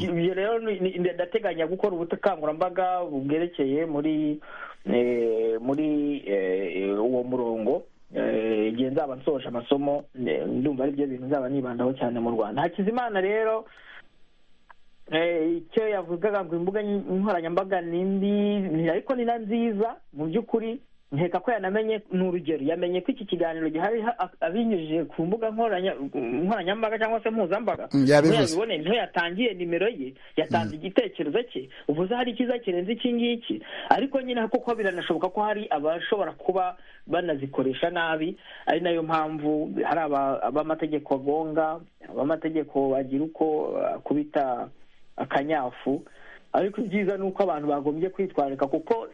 ibyo rero ndateganya gukora ubukangurambaga bwerekeye muri muri uwo murongo igihe nzaba nsoje amasomo ndumva ari byo bintu nzaba nibandaho cyane mu rwanda hakizimana rero icyo yavugaga ngo imbuga nkoranyambaga ni mbi ariko ni na nziza mu by'ukuri nkeka ko yanamenye ni urugero yamenye ko iki kiganiro gihari abinyujije ku mbuga nkoranyambaga cyangwa se mpuzambaga yabiboneye niho yatangiye nimero ye yatanze igitekerezo cye uvuze hari icyiza kirenze iki ngiki ariko nyine kuko biranashoboka ko hari abashobora kuba banazikoresha nabi ari nayo mpamvu hari abamategeko agonga abamategeko bagira uko akubita akanyafu ariko ibyiza ni uko abantu bagombye kwitwararika kuko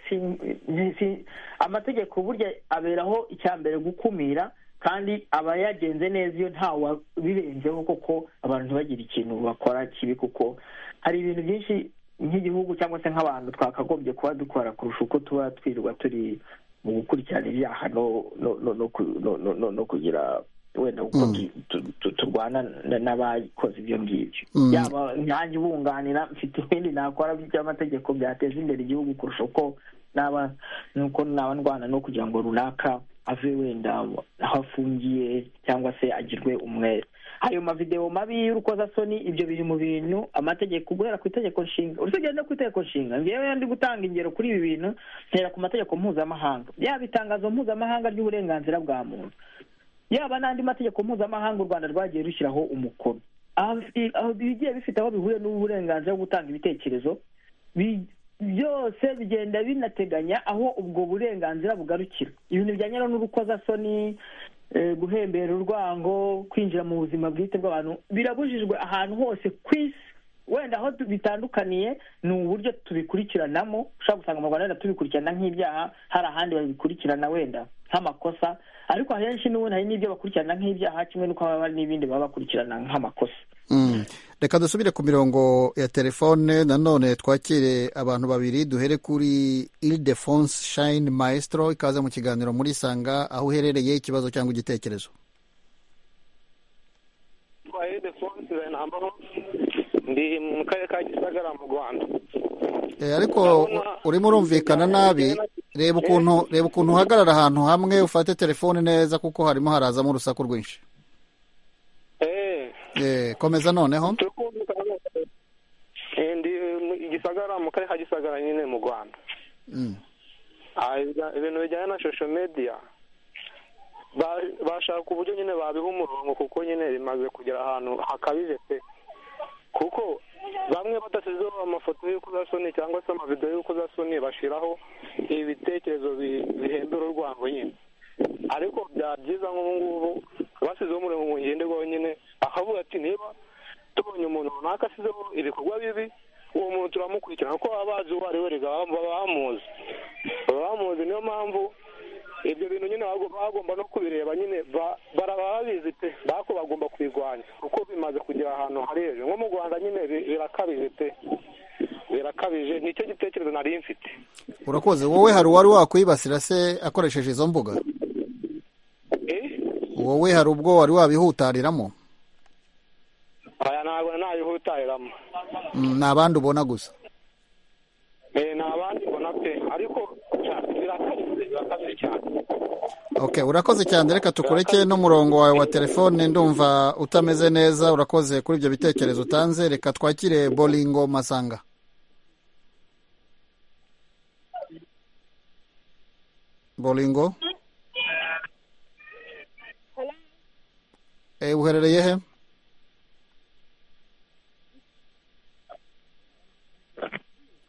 amategeko burya aberaho icya mbere gukumira kandi aba yagenze neza iyo ntawe birenzeho koko abantu ntibagire ikintu bakora kibi kuko hari ibintu byinshi nk'igihugu cyangwa se nk'abantu twakagombye kuba dukora kurusha uko tuba twirirwa turi mu gukurikirana ibyaha no kugira wenda kuko turwana n'abakoze ibyo ngibyo yaba nkanjye ubunganira mfite ibindi nakora by'amategeko byateza imbere igihugu kurusha uko naba nuko naba ndwana no kugira ngo runaka ave wenda aho afungiye cyangwa se agirwe umwere ayo mavidewo mabi y'urukozasoni ibyo biri mu bintu amategeko guhera ku itegeko nshinga urusengero no ku itegeko nshinga ngewe ndi gutanga ingero kuri ibi bintu ntera ku mategeko mpuzamahanga yaba itangazo mpuzamahanga ry'uburenganzira bwa muntu yaba n'andi mategeko mpuzamahanga u rwanda rwagiye rushyiraho umukono bigiye bifite aho bihuriye n'uburenganzira bwo gutanga ibitekerezo byose bigenda binateganya aho ubwo burenganzira bugarukira ibintu bijyanye n'urukozasoni guhembera urwango kwinjira mu buzima bwite bw'abantu birabujijwe ahantu hose ku isi wenda aho bitandukaniye ni uburyo tubikurikiranamo ushobora gusanga mu rwanda wenda tubikurikirana nk'ibyaha hari ahandi babikurikirana wenda nk'amakosa ariko ahenshi n'ubundi hari n'ibyo bakurikirana nk'ibyaha kimwe n'uko haba hari n'ibindi baba bakurikirana nk'amakosa reka dusubire ku mirongo ya telefone nanone twakire abantu babiri duhere kuri Ildefonse shayini mayesitoro ikaze mu kiganiro muri sanga aho uherereye ikibazo cyangwa igitekerezo ndi mu karere ka gisagara mu rwanda ariko urimo urumvikana nabi reba ukuntu reba ukuntu uhagarara ahantu hamwe ufate telefone neza kuko harimo harazamo urusaku rwinshi komeza noneho ndi igisagara mu karere ka gisagara nyine mu rwanda ibintu bijyanye na shosho mediya bashaka uburyo nyine babiha umurongo kuko nyine bimaze kugera ahantu hakabije pe kuko bamwe badashyizeho amafoto y'urukozasoni cyangwa se amavidewo y'urukozasoni bashyiraho ibitekerezo bihembera urwango nyine ariko byaba byiza nk'ubu ngubu bashyizeho umurongo ngo ngende rwonyine akavuga ati niba tubonye umuntu runaka asizeho ibikorwa bibi uwo muntu turamukurikirana kuko baba bazi uwo ari we baba bamuzi baba bamuzi niyo mpamvu ibyo bintu nyine bagomba no kubireba nyine baraba babizi pe bako bagomba kubirwanya kuko bimaze kugera ahantu hari hejuru nko mu rwanda nyine birakabije pe birakabije nicyo gitekerezo nari mfite urakoze wowe hari uwari wakwibasira se akoresheje izo mbuga wowe hari ubwo wari wabihutariramo aya ntabwo nabihutariramo ni abandi ubona gusa ni abandi ubona pe ariko birakabije birakabije cyane ok urakoze cyane reka tukureke n'umurongo wawe wa telefone ndumva utameze neza urakoze kuri ibyo bitekerezo utanze reka twakire boringo masanga boringo uherereye he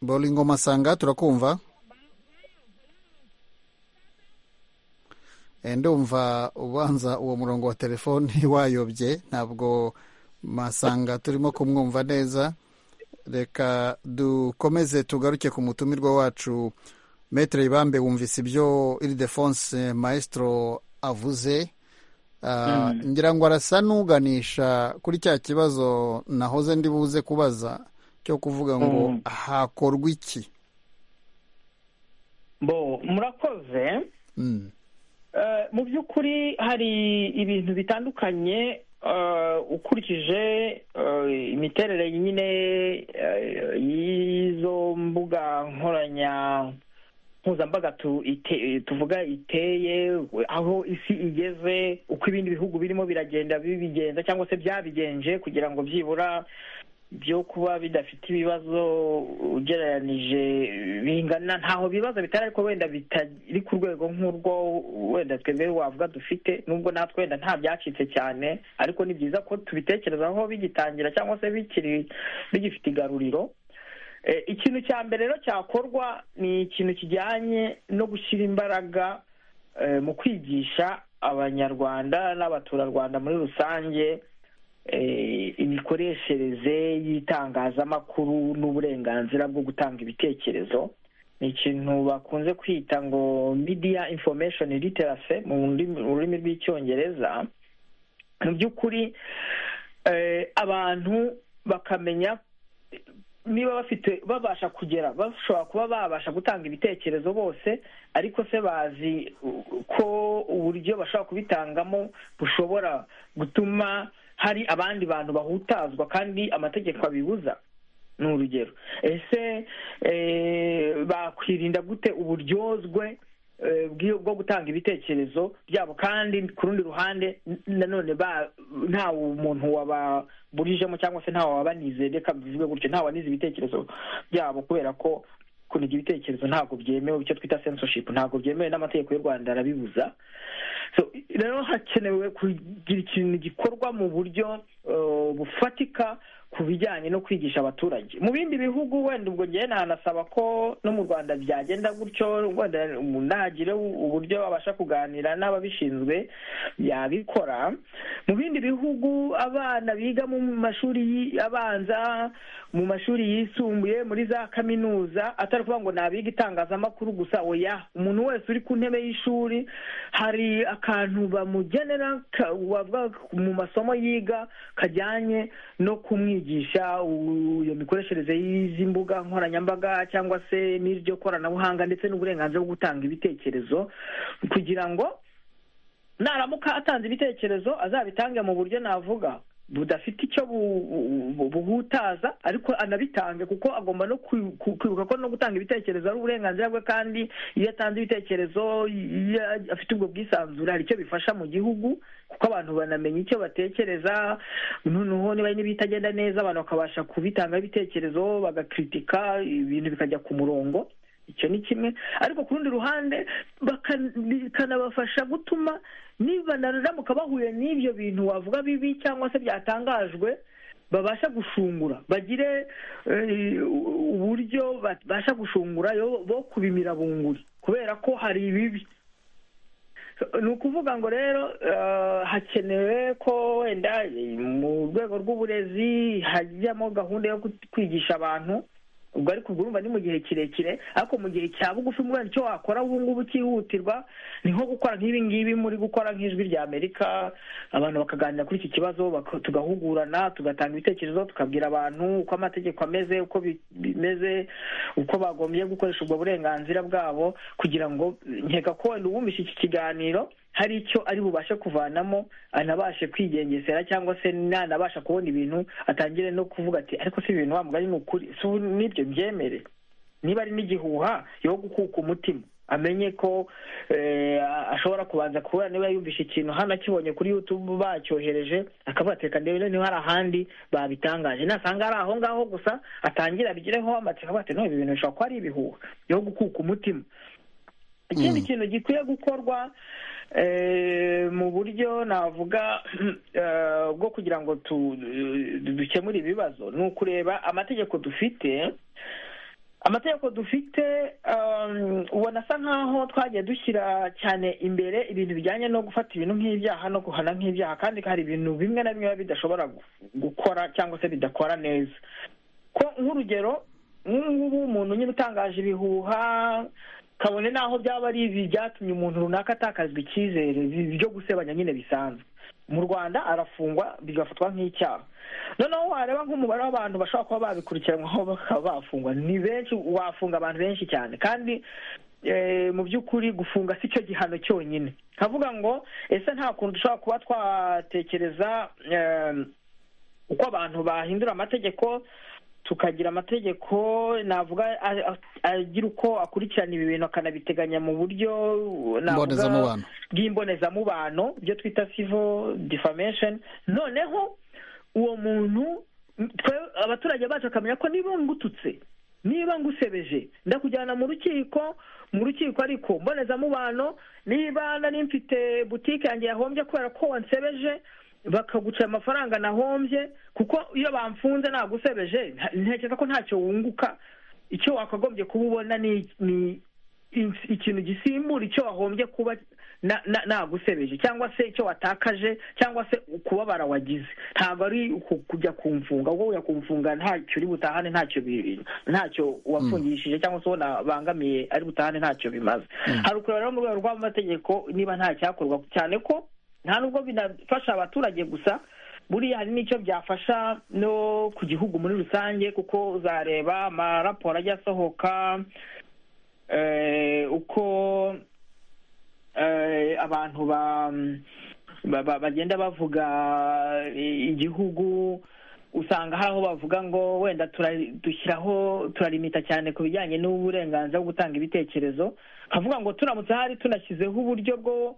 boringo masanga turakumva ndumva ubanza uwo murongo wa telefoni wayobye ntabwo masanga turimo kumwumva neza reka dukomeze tugaruke ku mutumirwa wacu metero ibambe wumvise ibyo iridefonse mayesitoro avuze ngira ngo arasa n'uganisha kuri cya kibazo nahoze ndi buze kubaza cyo kuvuga ngo hakorwa iki bo murakoze mu by'ukuri hari ibintu bitandukanye ukurikije imiterere nyine y'izo mbuga nkoranya mpuzambaga tuvuga iteye aho isi igeze uko ibindi bihugu birimo biragenda bibigenza cyangwa se byabigenje kugira ngo byibura byo kuba bidafite ibibazo ugereranije bingana ntaho bibazo bitari ariko wenda bitari ku rwego nk'urwo wenda twebwe wavuga dufite nubwo natwe wenda nta byacitse cyane ariko ni byiza ko tubitekerezaho bigitangira cyangwa se bikiri bigifite igaruriro ikintu cya mbere rero cyakorwa ni ikintu kijyanye no gushyira imbaraga mu kwigisha abanyarwanda n'abaturarwanda muri rusange imikoreshereze y'itangazamakuru n'uburenganzira bwo gutanga ibitekerezo ni ikintu bakunze kwita ngo media information literacy mu rurimi rw'icyongereza mu by'ukuri abantu bakamenya niba bafite babasha kugera bashobora kuba babasha gutanga ibitekerezo bose ariko se bazi ko uburyo bashobora kubitangamo bushobora gutuma hari abandi bantu bahutazwa kandi amategeko abibuza ni urugero ese bakwirinda gute uburyozwe eh, bw'iyo- bwo gutanga ibitekerezo byabo kandi ku rundi ruhande n- nanone ba nta umuntu wababurijemo cyangwa se nta wabanizeye reka bivuge gutyo nta wanize ibitekerezo byabo kubera ko kuniga ibitekerezo ntabwo byemewe icyo twita censorship ntabwo byemewe n'amategeko y'u rwanda arabibuza so rero hakenewe kugira ikintu gikorwa mu buryo eh, bufatika ku bijyanye no kwigisha abaturage mu bindi bihugu wenda ubwo ngewe nanasaba ko no mu rwanda byagenda gutyo wenda umuntu nagire uburyo abasha kuganira n'ababishinzwe yabikora mu bindi bihugu abana biga mu mashuri yi- abanza mu mashuri yisumbuye muri za kaminuza atari kuvuga ngo nabiga itangazamakuru gusa oya umuntu wese uri ku ntebe y'ishuri hari akantu bamugenera ka- bavuga mu masomo yiga kajyanye no kumwigisha u- iyo mikoreshereze y'izi mbuga nkoranyambaga cyangwa se n'iryo koranabuhanga ndetse n'uburenganzira bwo gutanga ibitekerezo kugira ngo naramuka atanze ibitekerezo azabitange mu buryo navuga budafite icyo bu- bu- buhutaza ariko anabitange kuko agomba no kwi- ku- kwibuka ko no gutanga ibitekerezo ari uburenganzira bwe kandi iyo atanze ibitekerezo iyo afite ubwo bwisanzure hari icyo bifasha mu gihugu kuko abantu banamenya icyo batekereza noneho niba hari n'ibitagenda neza abantu bakabasha kubitangaho ibitekerezo bagakritika ibintu bikajya ku murongo icyo ni kimwe ariko ku rundi ruhande baka- bikanabafasha gutuma nibanaramuka bahuye n'ibyo bintu wavuga bibi cyangwa se byatangajwe babasha gushungura bagire eh, uburyo babasha gushungura yo- bo kubimira bunguri kubera ko hari ibibi ni ukuvuga ngo rero eh, hakenewe ko wenda eh, mu rwego rw'uburezi hajyamo gahunda yo kut- kwigisha abantu ubwo ariko ubwo urumva ni mu gihe kirekire ariko mu gihe cya bugufi mbona icyo wakora ubu ngubu cyihutirwa ni nko gukora nk'ibi ngibi muri gukora nk'ijwi rya amerika abantu bakaganira kuri iki kibazo baka- tugahugurana tugatanga ibitekerezo tukabwira abantu uko amategeko ameze uko bi- bimeze uko bagombye gukoresha ubwo burenganzira bwabo kugira ngo nkeka ko wenda uwumvise iki kiganiro hari icyo ari bubashe kuvanamo anabashe kwigengesera cyangwa se nanabasha kubona ibintu atangire no kuvuga ati ariko si ibintu wa mugani ni ukuri si ubu nibyo byemere niba ari n'igihuha yo gukuka umutima amenye ko eh, ashobora kubanza kubura niba yumvishe ikintu hano akibonye kuri youtube bacyohereje akavuga ati reka ndebe niba hari ahandi babitangaje nasanga ari aho ngaho gusa atangire abigireho amatsiko akavuga ati no ibi bintu bishobora kuba ari ibihuha yo gukuka umutima ikindi kintu gikwiye gukorwa eh, mu buryo navuga eh, bwo kugira ngo tu- dukemure ibibazo ni ukureba amategeko dufite amategeko dufite um, ubona asa nkaho twagiye dushyira cyane imbere ibintu bijyanye no gufata ibintu nk'ibyaha no guhana nk'ibyaha kandi hari ibintu bimwe na bimwe biba bidashobora gu- gukora cyangwa se bidakora neza ko nk'urugero nk'ubu ngubu umuntu nyine utangaje ibihuha kabone n'aho byaba ari ibi byatumye umuntu runaka atakazwa icyizere bi- byo gusebanya nyine bisanzwe mu rwanda arafungwa bigafatwa nk'icyaha noneho wareba nk'umubare w'abantu bashobora kuba babikurikiranyweho bakaba bafungwa ni benshi wafunga abantu benshi cyane kandi eh, mu by'ukuri gufunga si cyo gihano cyonyine nkavuga ngo ese nta kuntu dushobora kuba twatekereza eh, uko abantu bahindura amategeko tukagira amategeko navuga a- a- agira uko akurikirana ibi bintu akanabiteganya mu buryo navuga- Mbonezamubano. bw'imbonezamubano ibyo twita civil defamation noneho uwo muntu twe abaturage bacu bakamenya ko niba ngututse niba ngusebeje ndakujyana mu rukiko mu rukiko ariko mbonezamubano niba nari mfite butike yanjye yahombye kubera ko wansebeje bakaguca amafaranga nahombye kuko iyo bamfunze nagusebeje nta- ntekereza ko ntacyo wunguka icyo wakagombye kuba ubona ni ni in- ikintu gisimbura icyo wahombye kuba na- na- nagusebeje cyangwa se icyo watakaje cyangwa se ukubabara wagize ntabwo ari uku- kujya kumfunga ubwo ujya kumfunga ntacyo uri butahane ntacyo bi- ntacyo wafungishije cyangwa se uwo nabangamiye ari butahane ntacyo bimaze hari ukureba rero mu rwego rw'amategeko niba nta cyakorwa cyane ko nta nubwo binafasha abaturage gusa buriya hari n'icyo byafasha no ku gihugu muri rusange kuko uzareba amaraporo ajya asohoka eh, uko eh, abantu ba, ba, ba, bagenda bavuga eh, igihugu usanga hari aho bavuga ngo wenda tura- dushyiraho turalimita cyane ku bijyanye n'uburenganzira bwo gutanga ibitekerezo havuga ngo turamutse hari tunashyizeho uburyo bwo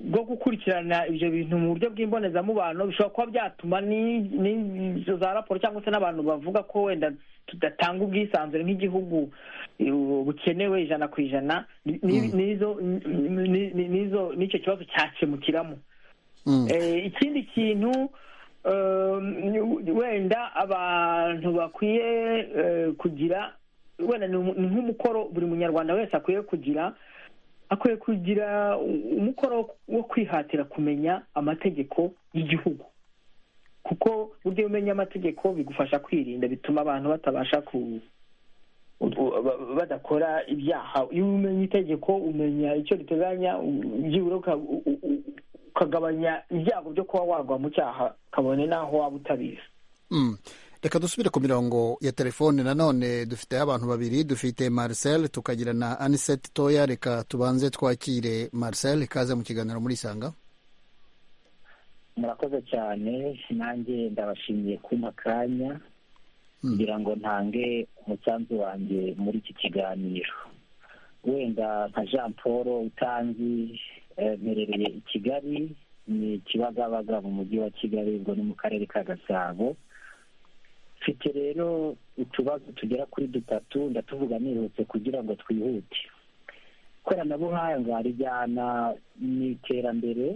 bwo gukurikirana ibyo bintu mu buryo bw'imbonezamubano bishobora kuba byatuma ni- n'izo za raporo cyangwa se n'abantu bavuga ko wenda tudatanga ubwisanzure nk'igihugu eh, bukenewe ijana ku ijana ni- ni- n'izo ni- ni- n'izo- n'icyo kibazo cyakemukiramo Mm. Eh, ikindi kintu eh, wenda abantu bakwiye eh, kugira wenda ni umu- ni nk'umukoro buri munyarwanda wese akwiye kugira akwiye kugira u- umukoro wo kwihatira kumenya amategeko y'igihugu kuko burya iyo umenya amategeko bigufasha kwirinda bituma abantu batabasha ku u- ba- badakora ibyaha iyo umenya itegeko umenya icyo riteganya u- byibura uka- u- u- u- ukagabanya ibyago byo kuba warwa mu cyaha kabone n'aho waba utabizi Mm. reka dusubire ku mirongo ya telefone nanone dufiteho abantu babiri dufite marcel tukagira na anisete toya reka tubanze twakire marcel ikaze mu kiganiro muri isanga murakoze cyane nanjye ndabashimiye kumpa akanya kugira ngo ntange umusanzu wanjye muri iki kiganiro wenda nka jean paul utanzi eh, mperereye i kigali ni kibagabaga mu mujyi wa kigali ubwo ni mu karere ka gasabo mfite rero utubazo tugera kuri dutatu ndatuvuga nihutse kugira ngo twihute ikoranabuhanga rijyana mu iterambere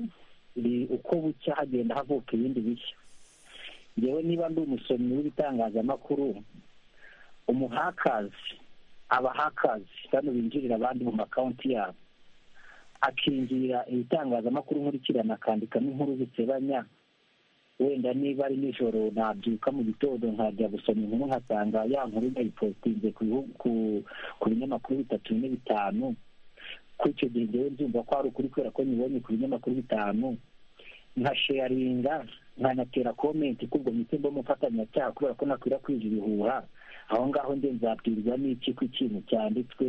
ri- uko bucya hagenda havuka ibindi bishya ngewe niba ndi umusomyi w'ibitangazamakuru umuhakazi abahakazi bano binjirira abandi mu makawunti yabo akinjirira ibitangazamakuru nkurikirana akandikamo inkuru zisebanya wenda niba ari nijoro nabyuka mu gitondo nkajya gusoma inkuru nkasanga ya nkuru yayipositinze ku bihu- ku- ku binyamakuru bitatu bine bitanu kuri icyo gihe ngewe nzumva ko ari ukuri kubera ko nyibonye ku binyamakuru bitanu nkasheyaringa nkanatera komenti kubwo mite mba umufatanyacyaha kubera ko nakwirakwije ibihuha aho ngaho nde nzabwirwa n'iki ko ikintu cyanditswe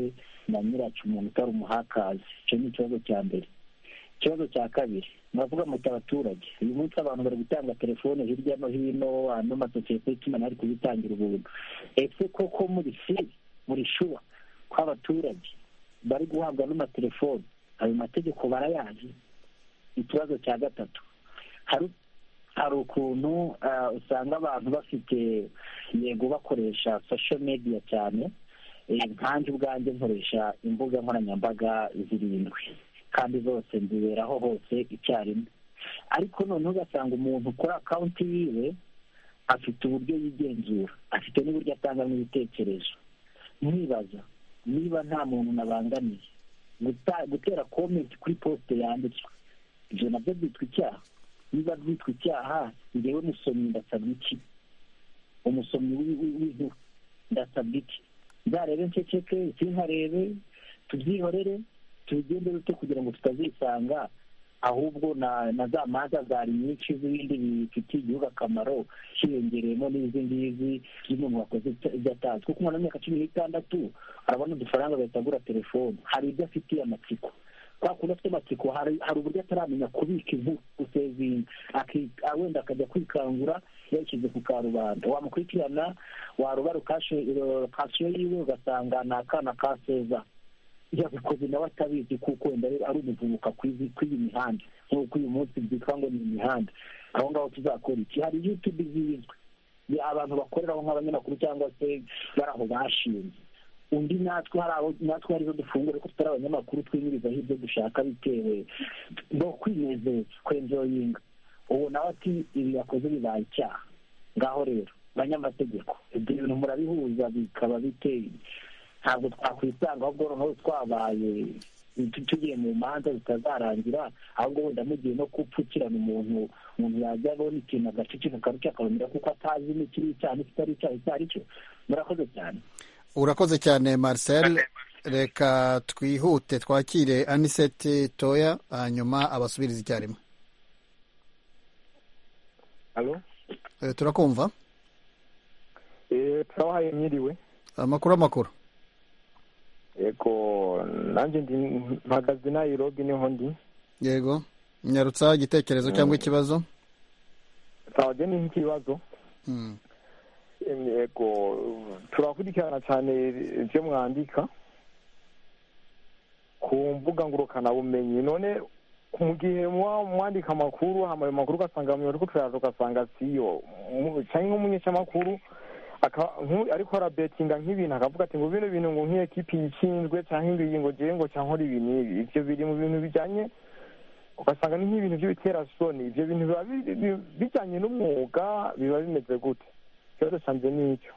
na nyiracyo umuntu utari umuhakazi icyo ni ikibazo cya mbere ikibazo cya kabiri muravuga muti abaturage uyu munsi abantu bari gutanga telefone hirya no hino ano masosiyete y'itumanaho ari kuzitangira ubuntu ese koko muri si muri shuwa ko abaturage bari guhabwa n'amatelefoni ayo mategeko barayazi ikibazo cya gatatu hari hari ukuntu ah, usanga abantu bafite yego bakoresha social media cyane Eh, nkanjye ubwanjye nkoresha imbuga nkoranyambaga zirindwi kandi zose nziberaho hose icyarimwe ariko noneho ugasanga umuntu kuri akawunti yiwe afite uburyo yigenzura afite n'uburyo atangamo ibitekerezo nkibaza niba nta muntu nabangamiye guta- gutera komenti kuri posite yanditswe ibyo nabyo byitwa icyaha niba byitwa icyaha ngewe musomyi ndasabwa iki umusomyi w'i- w'i- w'inkuru ndasabwa iki nzarebe nceceke sinkarebe tubyihorere tubigende bito kugira ngo tutazisanga ahubwo na na za manza zari nyinshi z'ibindi bifitiye igihugu akamaro hiyongereyemo n'izi ngizi z'umuntu wakoze ibya- ibyo atazi kuko umuntu w'imyaka cumi n'itandatu arabona udufaranga agahita agura telefone hari ibyo afitiye amatsiko kwa kundi afite amatsiko hari hari uburyo ataramenya kubika inkuru gusevinga aki- ah, wenda akajya kwikangura yashyize ku karubanda wamukurikirana warubara kasiyo yiwe ugasanga ni akana ka seza yabikoze nawe atabizi kuko wenda ari ari umuvubuka kw'izi- kw'iyi mihanda nk'uko uyu munsi byitwa ngo ni imihanda aho ngaho tuzakora iki hari yutube zizwi ni abantu bakoreraho nk'abanyamakuru cyangwa se bari aho bashinze undi natwe hari abo natwe harizo dufungura ariko tutari abanyamakuru twinywirizaho ibyo dushaka bitewe no kwinezeza kwenjoyinga ubu nawe ati ibi yakoze bibaye icyaha ngaho rero banyamategeko ibyo bintu murabihuza bikaba biteye ntabwo twakwisanga ahubwo noneho twabaye tu- tugiye mu manza zitazarangira ahubwo wenda mugiye no gupfukirana umuntu umuntu yajya abona ikintu agacicika akaruca akabonera kuko atazi n'ikiri icyaha n'ikitari icyaha icyo ari cyo murakoze cyane urakoze cyane marcel reka twihute twakire anisete toya hanyuma abasubirize icyarimwe alo Eh, turakumva turabahaye mwiriwe amakuru amakuru yego nanjye ndi mpagaze nayirobi niho ndi yego nyarutsa igitekerezo cyangwa ikibazo twabaga ni nk'ikibazo Mm. yego turakurikirana cyane ibyo mwandika ku mbuga ngurukanabumenyi none mu gihe muba mwandika amakuru hama ayo makuru ugasanga mu ariko turayaza ugasanga siyo cyangwa nk'umunyacamakuru ariko arabetinga nk'ibintu akavuga ati ngo bino bintu ngo nk'iyekipi yishinzwe cyangwa ingiyi ngo ngewe ngo cyangwa ibi n'ibi ibyo biri mu bintu bijyanye ugasanga ni nk'ibintu by'ibiterasoni ibyo bintu biba bijyanye n'umwuga biba bimeze gute ikibazo cyanjye ni icyo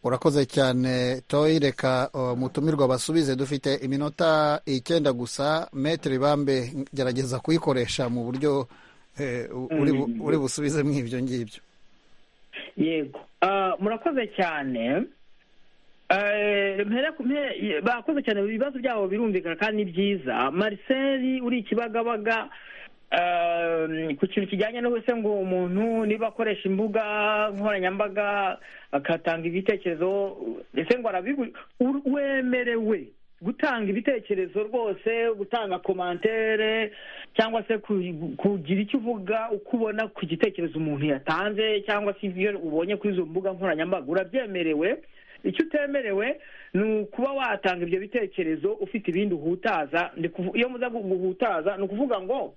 urakoze cyane toyi reka mutumirwa basubize dufite iminota icyenda gusa metero ibambe gerageza kuyikoresha mu buryo uri busubizemo ibyo ngibyo yego murakoze cyane bakoze cyane ibibazo byabo birumvikana kandi ni byiza marcel uri ikibagabaga ku kintu kijyanye n'ubuse ngo umuntu niba akoresha imbuga nkoranyambaga agatanga ibitekerezo ese ngo arabigura wemerewe gutanga ibitekerezo rwose gutanga komantere cyangwa se kugira icyo uvuga uko ubona ku gitekerezo umuntu yatanze cyangwa se ibyo ubonye kuri izo mbuga nkoranyambaga urabyemerewe icyo utemerewe ni ukuba watanga ibyo bitekerezo ufite ibindi uhutaza iyo muza guhutaza ni ukuvuga ngo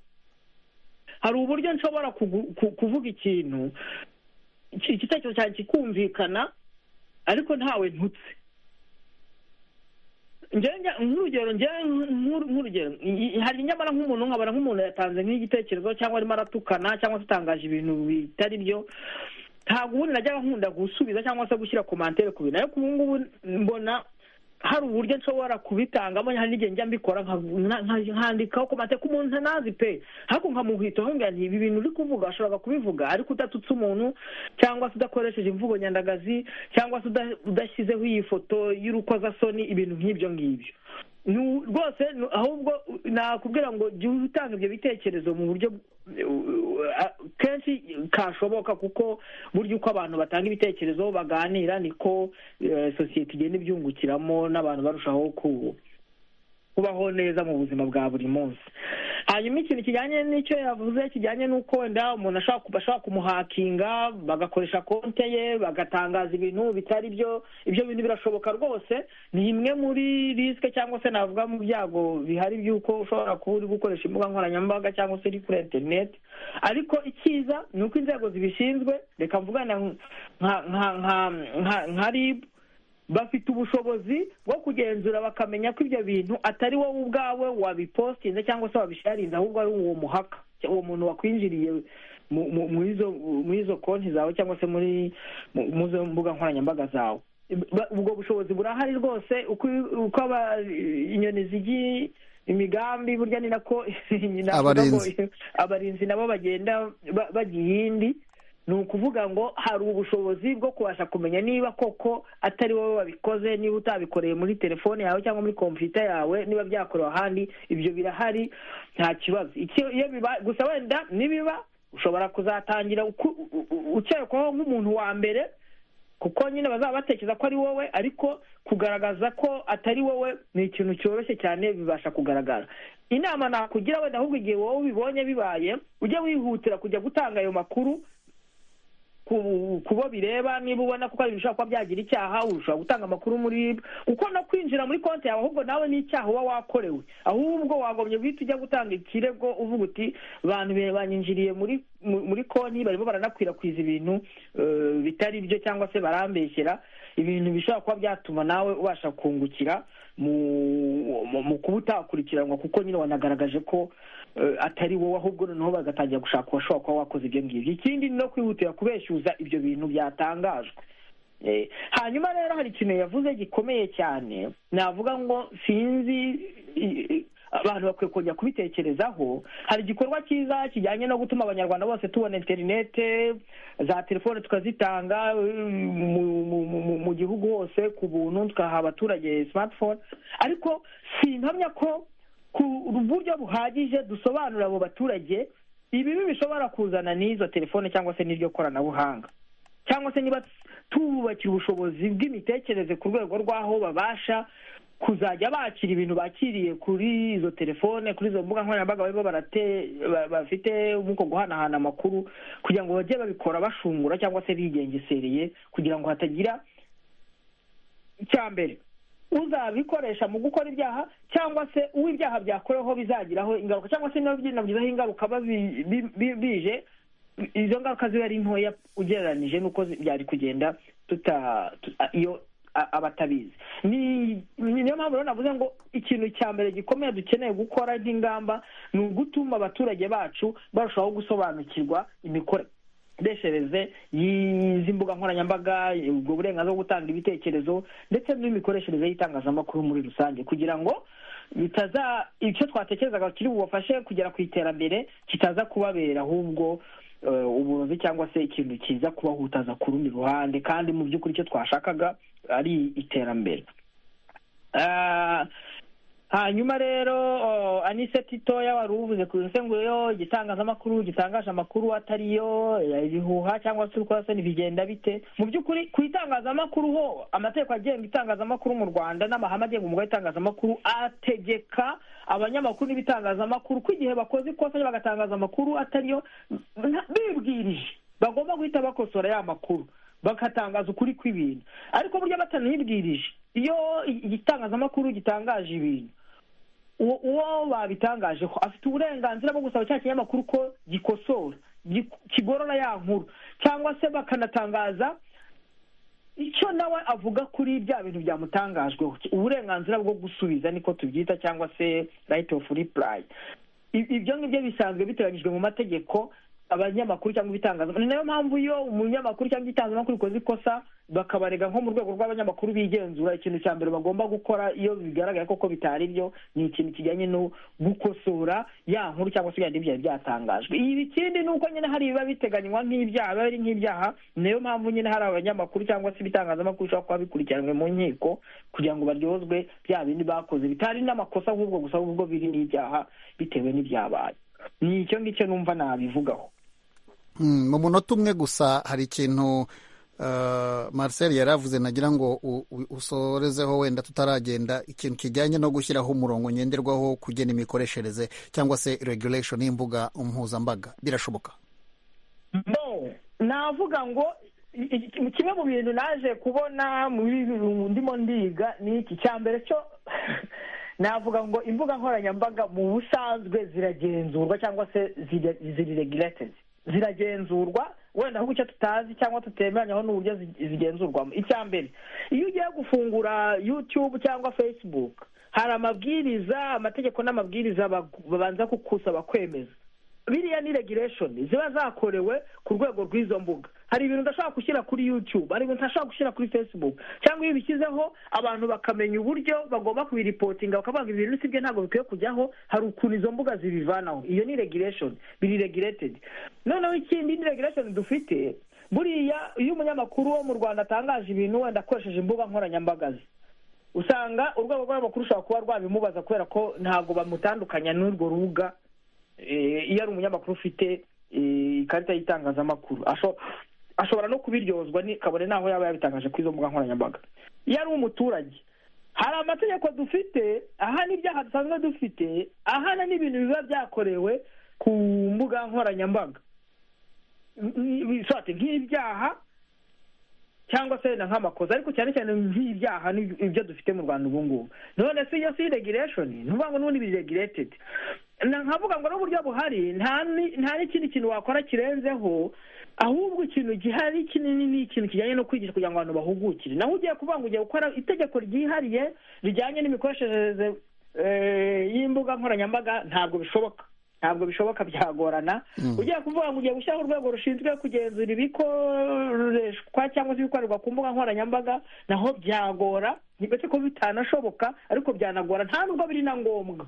hari uburyo nshobora kuvuga ikintu igitekerezo cyanjye kikumvikana ariko ntawe ntutse nk'urugero nk'urugero hari nyamara nk'umuntu nkabona nk'umuntu yatanze nk'igitekerezo cyangwa arimo aratukana cyangwa se utangaje ibintu bitari byo ntabwo ubundi najyaga nkunda gusubiza cyangwa se gushyira komantere ku bintu ariko ubu ngubu mbona hari uburyo nshobora kubitangamo hari n'igihe njya mbikora nkandikaho komantere ku muntu ntanazi pe ariko nkamuhitaho ngo nti ibi bintu uri kuvuga ashobora kubivuga ariko udatutse umuntu cyangwa se udakoresheje imvugo nyandagazi cyangwa se udashyizeho iyi foto y'urukozasoni ibintu nk'ibyo ngibyo rwose ahubwo nakubwira ngo jya utanga ibyo bitekerezo mu buryo kenshi kashoboka kuko burya uko abantu batanga ibitekerezo baganira niko sosiyete igenda ibyungukiramo n'abantu barushaho kubaho neza mu buzima bwa buri munsi hanyuma ikintu kijyanye n'icyo yavuze kijyanye n'uko wenda umuntu ashobora kumuhakinga bagakoresha konte ye bagatangaza ibintu bitari byo ibyo bintu birashoboka rwose ni imwe muri risike cyangwa se navuga mu byago bihari by'uko ushobora kuba uri gukoresha imbuga nkoranyambaga cyangwa se uri kuri interineti ariko icyiza ni uko inzego zibishinzwe reka mvugana nka ribu bafite ubushobozi bwo kugenzura bakamenya ko ibyo bintu atari wowe ubwawe wabipositinze cyangwa se wabisharinze ahubwo ari uwo muhaka uwo muntu wakwinjiriye muri izo konti zawe cyangwa se muri izo mbuga nkoranyambaga zawe ubwo bushobozi burahari rwose uko inyoni zigiye imigambi burya ni nako abarinzi nabo bagenda bajya iyindi ni ukuvuga ngo hari ubushobozi bwo kubasha kumenya niba koko atari wowe wabikoze niba utabikoreye muri telefone yawe cyangwa muri kompiyuta yawe niba byakorewe ahandi ibyo birahari nta kibazo gusa wenda nibiba ushobora kuzatangira ukekwaho nk'umuntu wa mbere kuko nyine bazaba batekereza ko ari wowe ariko kugaragaza ko atari wowe ni ikintu cyoroshye cyane bibasha kugaragara inama nakugira wenda ahubwo igihe wowe ubibonye bibaye ujye wihutira kujya gutanga ayo makuru kubo bireba niba ubona kuko ibintu bishobora kuba byagira icyaha ushobora gutanga amakuru muri kuko no kwinjira muri konti yawe ahubwo nawe n'icyaha uba wakorewe ahubwo wagombye guhita ujya gutanga ikirego uvuga uti abantu banyinjiriye muri muri konti barimo baranakwirakwiza ibintu bitari byo cyangwa se barambeshyera ibintu bishobora kuba byatuma nawe ubasha kungukira mu kuba utakurikiranwa kuko nyine wanagaragaje ko atari wowe ahubwo noneho bagatangira gushaka uwashobora kuba wakoze ibyo ngibyo ikindi ni no kwihutira kubeshyuza ibyo bintu byatangajwe hanyuma rero hari ikintu yavuze gikomeye cyane navuga ngo sinzi abantu bakwiye kongera kubitekerezaho hari igikorwa cyiza kijyanye no gutuma abanyarwanda bose tubona interinete za telefone tukazitanga mu gihugu hose ku buntu tukaha abaturage smartphone ariko sinkamya ko ku buryo buhagije dusobanurira abo baturage ibibi bishobora kuzana n'izo telefone cyangwa se n'iryo koranabuhanga cyangwa se niba tububakira ubushobozi bw'imitekerereze ku rwego rw'aho babasha kuzajya bakira ibintu bakiriye kuri izo telefone kuri izo mbuga nkoranyambaga barimo barate ba- bafite nk'uko guhanahana amakuru kugira ngo bajye babikora bashungura cyangwa se bigengesereye kugira ngo hatagira icya mbere uzabikoresha mu gukora ibyaha cyangwa se uwo ibyaha byakoreweho bizagiraho ingaruka cyangwa se binabigizeho ingaruka babi- bi- bi- bije izo ngaruka ziba ari ntoya ugereranyije n'uko zi- byari kugenda tuta tu- a- iyo a- abatabizi Ni- ni- niyo mpamvu rero navuze ngo ikintu cya mbere gikomeye dukeneye gukora nk'ingamba ni ugutuma abaturage bacu barushaho gusobanukirwa imikore imikoreshereze y'izi mbuga nkoranyambaga ubwo burenganzira bwo gutanga ibitekerezo ndetse n'imikoreshereze y'itangazamakuru muri rusange kugira ngo bitaza icyo twatekerezaga kiri bubafashe kugera ku iterambere kitaza kubabera ahubwo eh, uburozi cyangwa se ikintu kiza kubahutaza ku rundi ruhande kandi mu by'ukuri icyo twashakaga ari iterambere Ah, hanyuma rero oh, anise titoya wari uvuze ku nsenguriro igitangazamakuru gitangaje amakuru atari yo eh, ibihuha cyangwa se urukozasoni bigenda bite mu by'ukuri ku itangazamakuru ho amategeko agenga itangazamakuru mu rwanda n'amahame agenga umwuga w'itangazamakuru ategeka abanyamakuru n'ibitangazamakuru ko igihe bakoze ikosa bagatangaza amakuru atari yo nta- bibwirije bagomba guhita bakosora ya makuru bagatangaza ukuri kw'ibintu ariko burya batanibwirije iyo igitangazamakuru gitangaje ibintu uwo uwo babitangajeho afite uburenganzira bwo gusaba cya kinyamakuru ko gikosora gi- kigorora ya nkuru cyangwa se bakanatangaza icyo nawe avuga kuri bya bintu byamutangajweho uburenganzira bwo gusubiza niko tubyita cyangwa se right of reply I- ibyo ngibyo bisanzwe biteganyijwe mu mategeko abanyamakuru cyangwa ibitangazamakuru ni nayo mpamvu iyo umunyamakuru cyangwa igitangazamakuru bikoze ikosa bakabarega nko mu rwego rw'abanyamakuru bigenzura ikintu cya mbere bagomba gukora iyo bigaragaye koko bitari byo ni ikintu kijyanye no gukosora ya nkuru cyangwa se ibindi byari byatangajwe ibi ikindi ni uko nyine hari ibiba biteganywa nk'ibyaha biba biri nk'ibyaha ni nayo mpamvu nyine hari abanyamakuru cyangwa se ibitangazamakuru bishobora kuba bikurikiranwe mu nkiko kugira ngo baryozwe bya bindi bakoze bitari n'amakosa nk'ubwo gusa ahubwo biri n'ibyaha bitewe n'ibyabaye ni icyo ngicyo numva nabivugaho Mm, mu munota umwe gusa hari ikintu uh, marcel yari avuze nagira ngo u- u- usorezeho wenda tutaragenda ikintu kijyanye no gushyiraho umurongo ngenderwaho kugena imikoreshereze cyangwa se regulation y'imbuga mpuzambaga birashoboka no navuga ngo i- i- kimwe mu bintu naje kubona muri ndimo ndiga ni iki cya mbere cyo navuga ngo imbuga nkoranyambaga mu busanzwe ziragenzurwa cyangwa se zira- ziri regulated ziragenzurwa wenda ahubwo icyo tutazi cyangwa tutemeranyaho n'uburyo zi- zigenzurwamo icya mbere iyo ugiye gufungura youtube cyangwa facebook hari amabwiriza amategeko n'amabwiriza bagu- babanza kukusaba kwemeza biriya ni regulation ziba zakorewe ku rwego rw'izo mbuga hari ibintu udashobora gushyira kuri youtube hari ibintu udashobora gushyira kuri facebook cyangwa iyo ubishyizeho abantu bakamenya uburyo bagomba kubiripotinga bakavuga ngo ibintu sibyo ntabwo bikwiye kujyaho hari ukuntu izo mbuga zibivanaho iyo ni regulation biri regulated noneho ikindi ni regulation dufite buriya iyo umunyamakuru wo mu rwanda atangaje ibintu wenda akoresheje imbuga nkoranyambaga ze usanga urwego rw'amakuru rushobora kuba rwabimubaza kubera ko ntabwo bamutandukanya n'urwo rubuga eh, iyo ari umunyamakuru ufite eh, ikarita y'itangazamakuru asho- ashobora no kubiryozwa ni- kabone n'aho yaba yabitangaje kuri izo mbuga nkoranyambaga iyo ari umuturage hari amategeko dufite ahana ibyaha dusanzwe dufite ahana n'ibintu biba byakorewe ku mbuga nkoranyambaga Ni- ni- sorry, nk'ibyaha cyangwa se na nk'amakosa ariko cyane cyane nk'ibyaha ni ibyo dufite mu rwanda ubu ngubu none si iyo si regulation ntuvuga ngo n'ubundi biri regulated na nkavuga ngo n'uburyo buhari nta ni- nta n'ikindi kintu wakora kirenzeho ahubwo ikintu gihari kinini ni ikintu kijyanye no kwigisha kugira ngo abantu bahugukire naho ugiye kuvuga ngo ugiye gukora itegeko ryihariye rijyanye n'imikoreshereze eh, y'imbuga nkoranyambaga ntabwo bishoboka ntabwo bishoboka byagorana ugiye kuvuga ngo ugiye gushyiraho urwego rushinzwe kugenzura ibikoreshwa cyangwa se ibikorerwa ku mbuga nkoranyambaga naho byagora ntibetse ko bitanashoboka ariko byanagora nta nubwo biri na ngombwa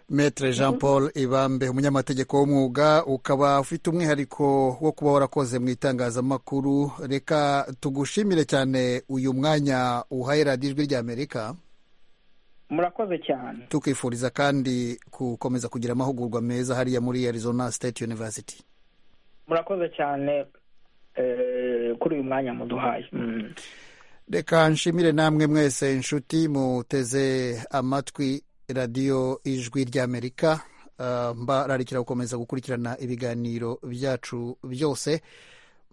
Maître Jean Paul Ibambe umunyamategeko w'umwuga ukaba ufite umwihariko wo kuba warakoze mu itangazamakuru reka tugushimire cyane uyu mwanya uhaye radiyo ijwi ry'amerika murakoze cyane tukifuriza kandi gukomeza kugira amahugurwa meza hariya muri Arizona State University murakoze cyane eh, kuri uyu mwanya muduhaye Mm. reka nshimire namwe mwese inshuti muteze amatwi radiyo ijwi ry'amerika mbararikira gukomeza gukurikirana ibiganiro byacu byose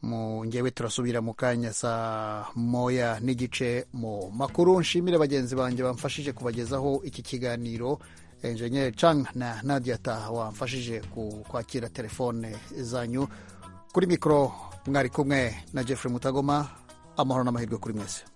mu ngewe turasubira mu kanya saa moya n'igice mu makuru nshimire bagenzi banjye bamfashije kubagezaho iki kiganiro enjeniyeri cang na nadia taha wamfashije kwakira telefone zanyu kuri mikoro mwari kumwe na jeffrey mutagoma amahoro n'amahirwe kuri mwese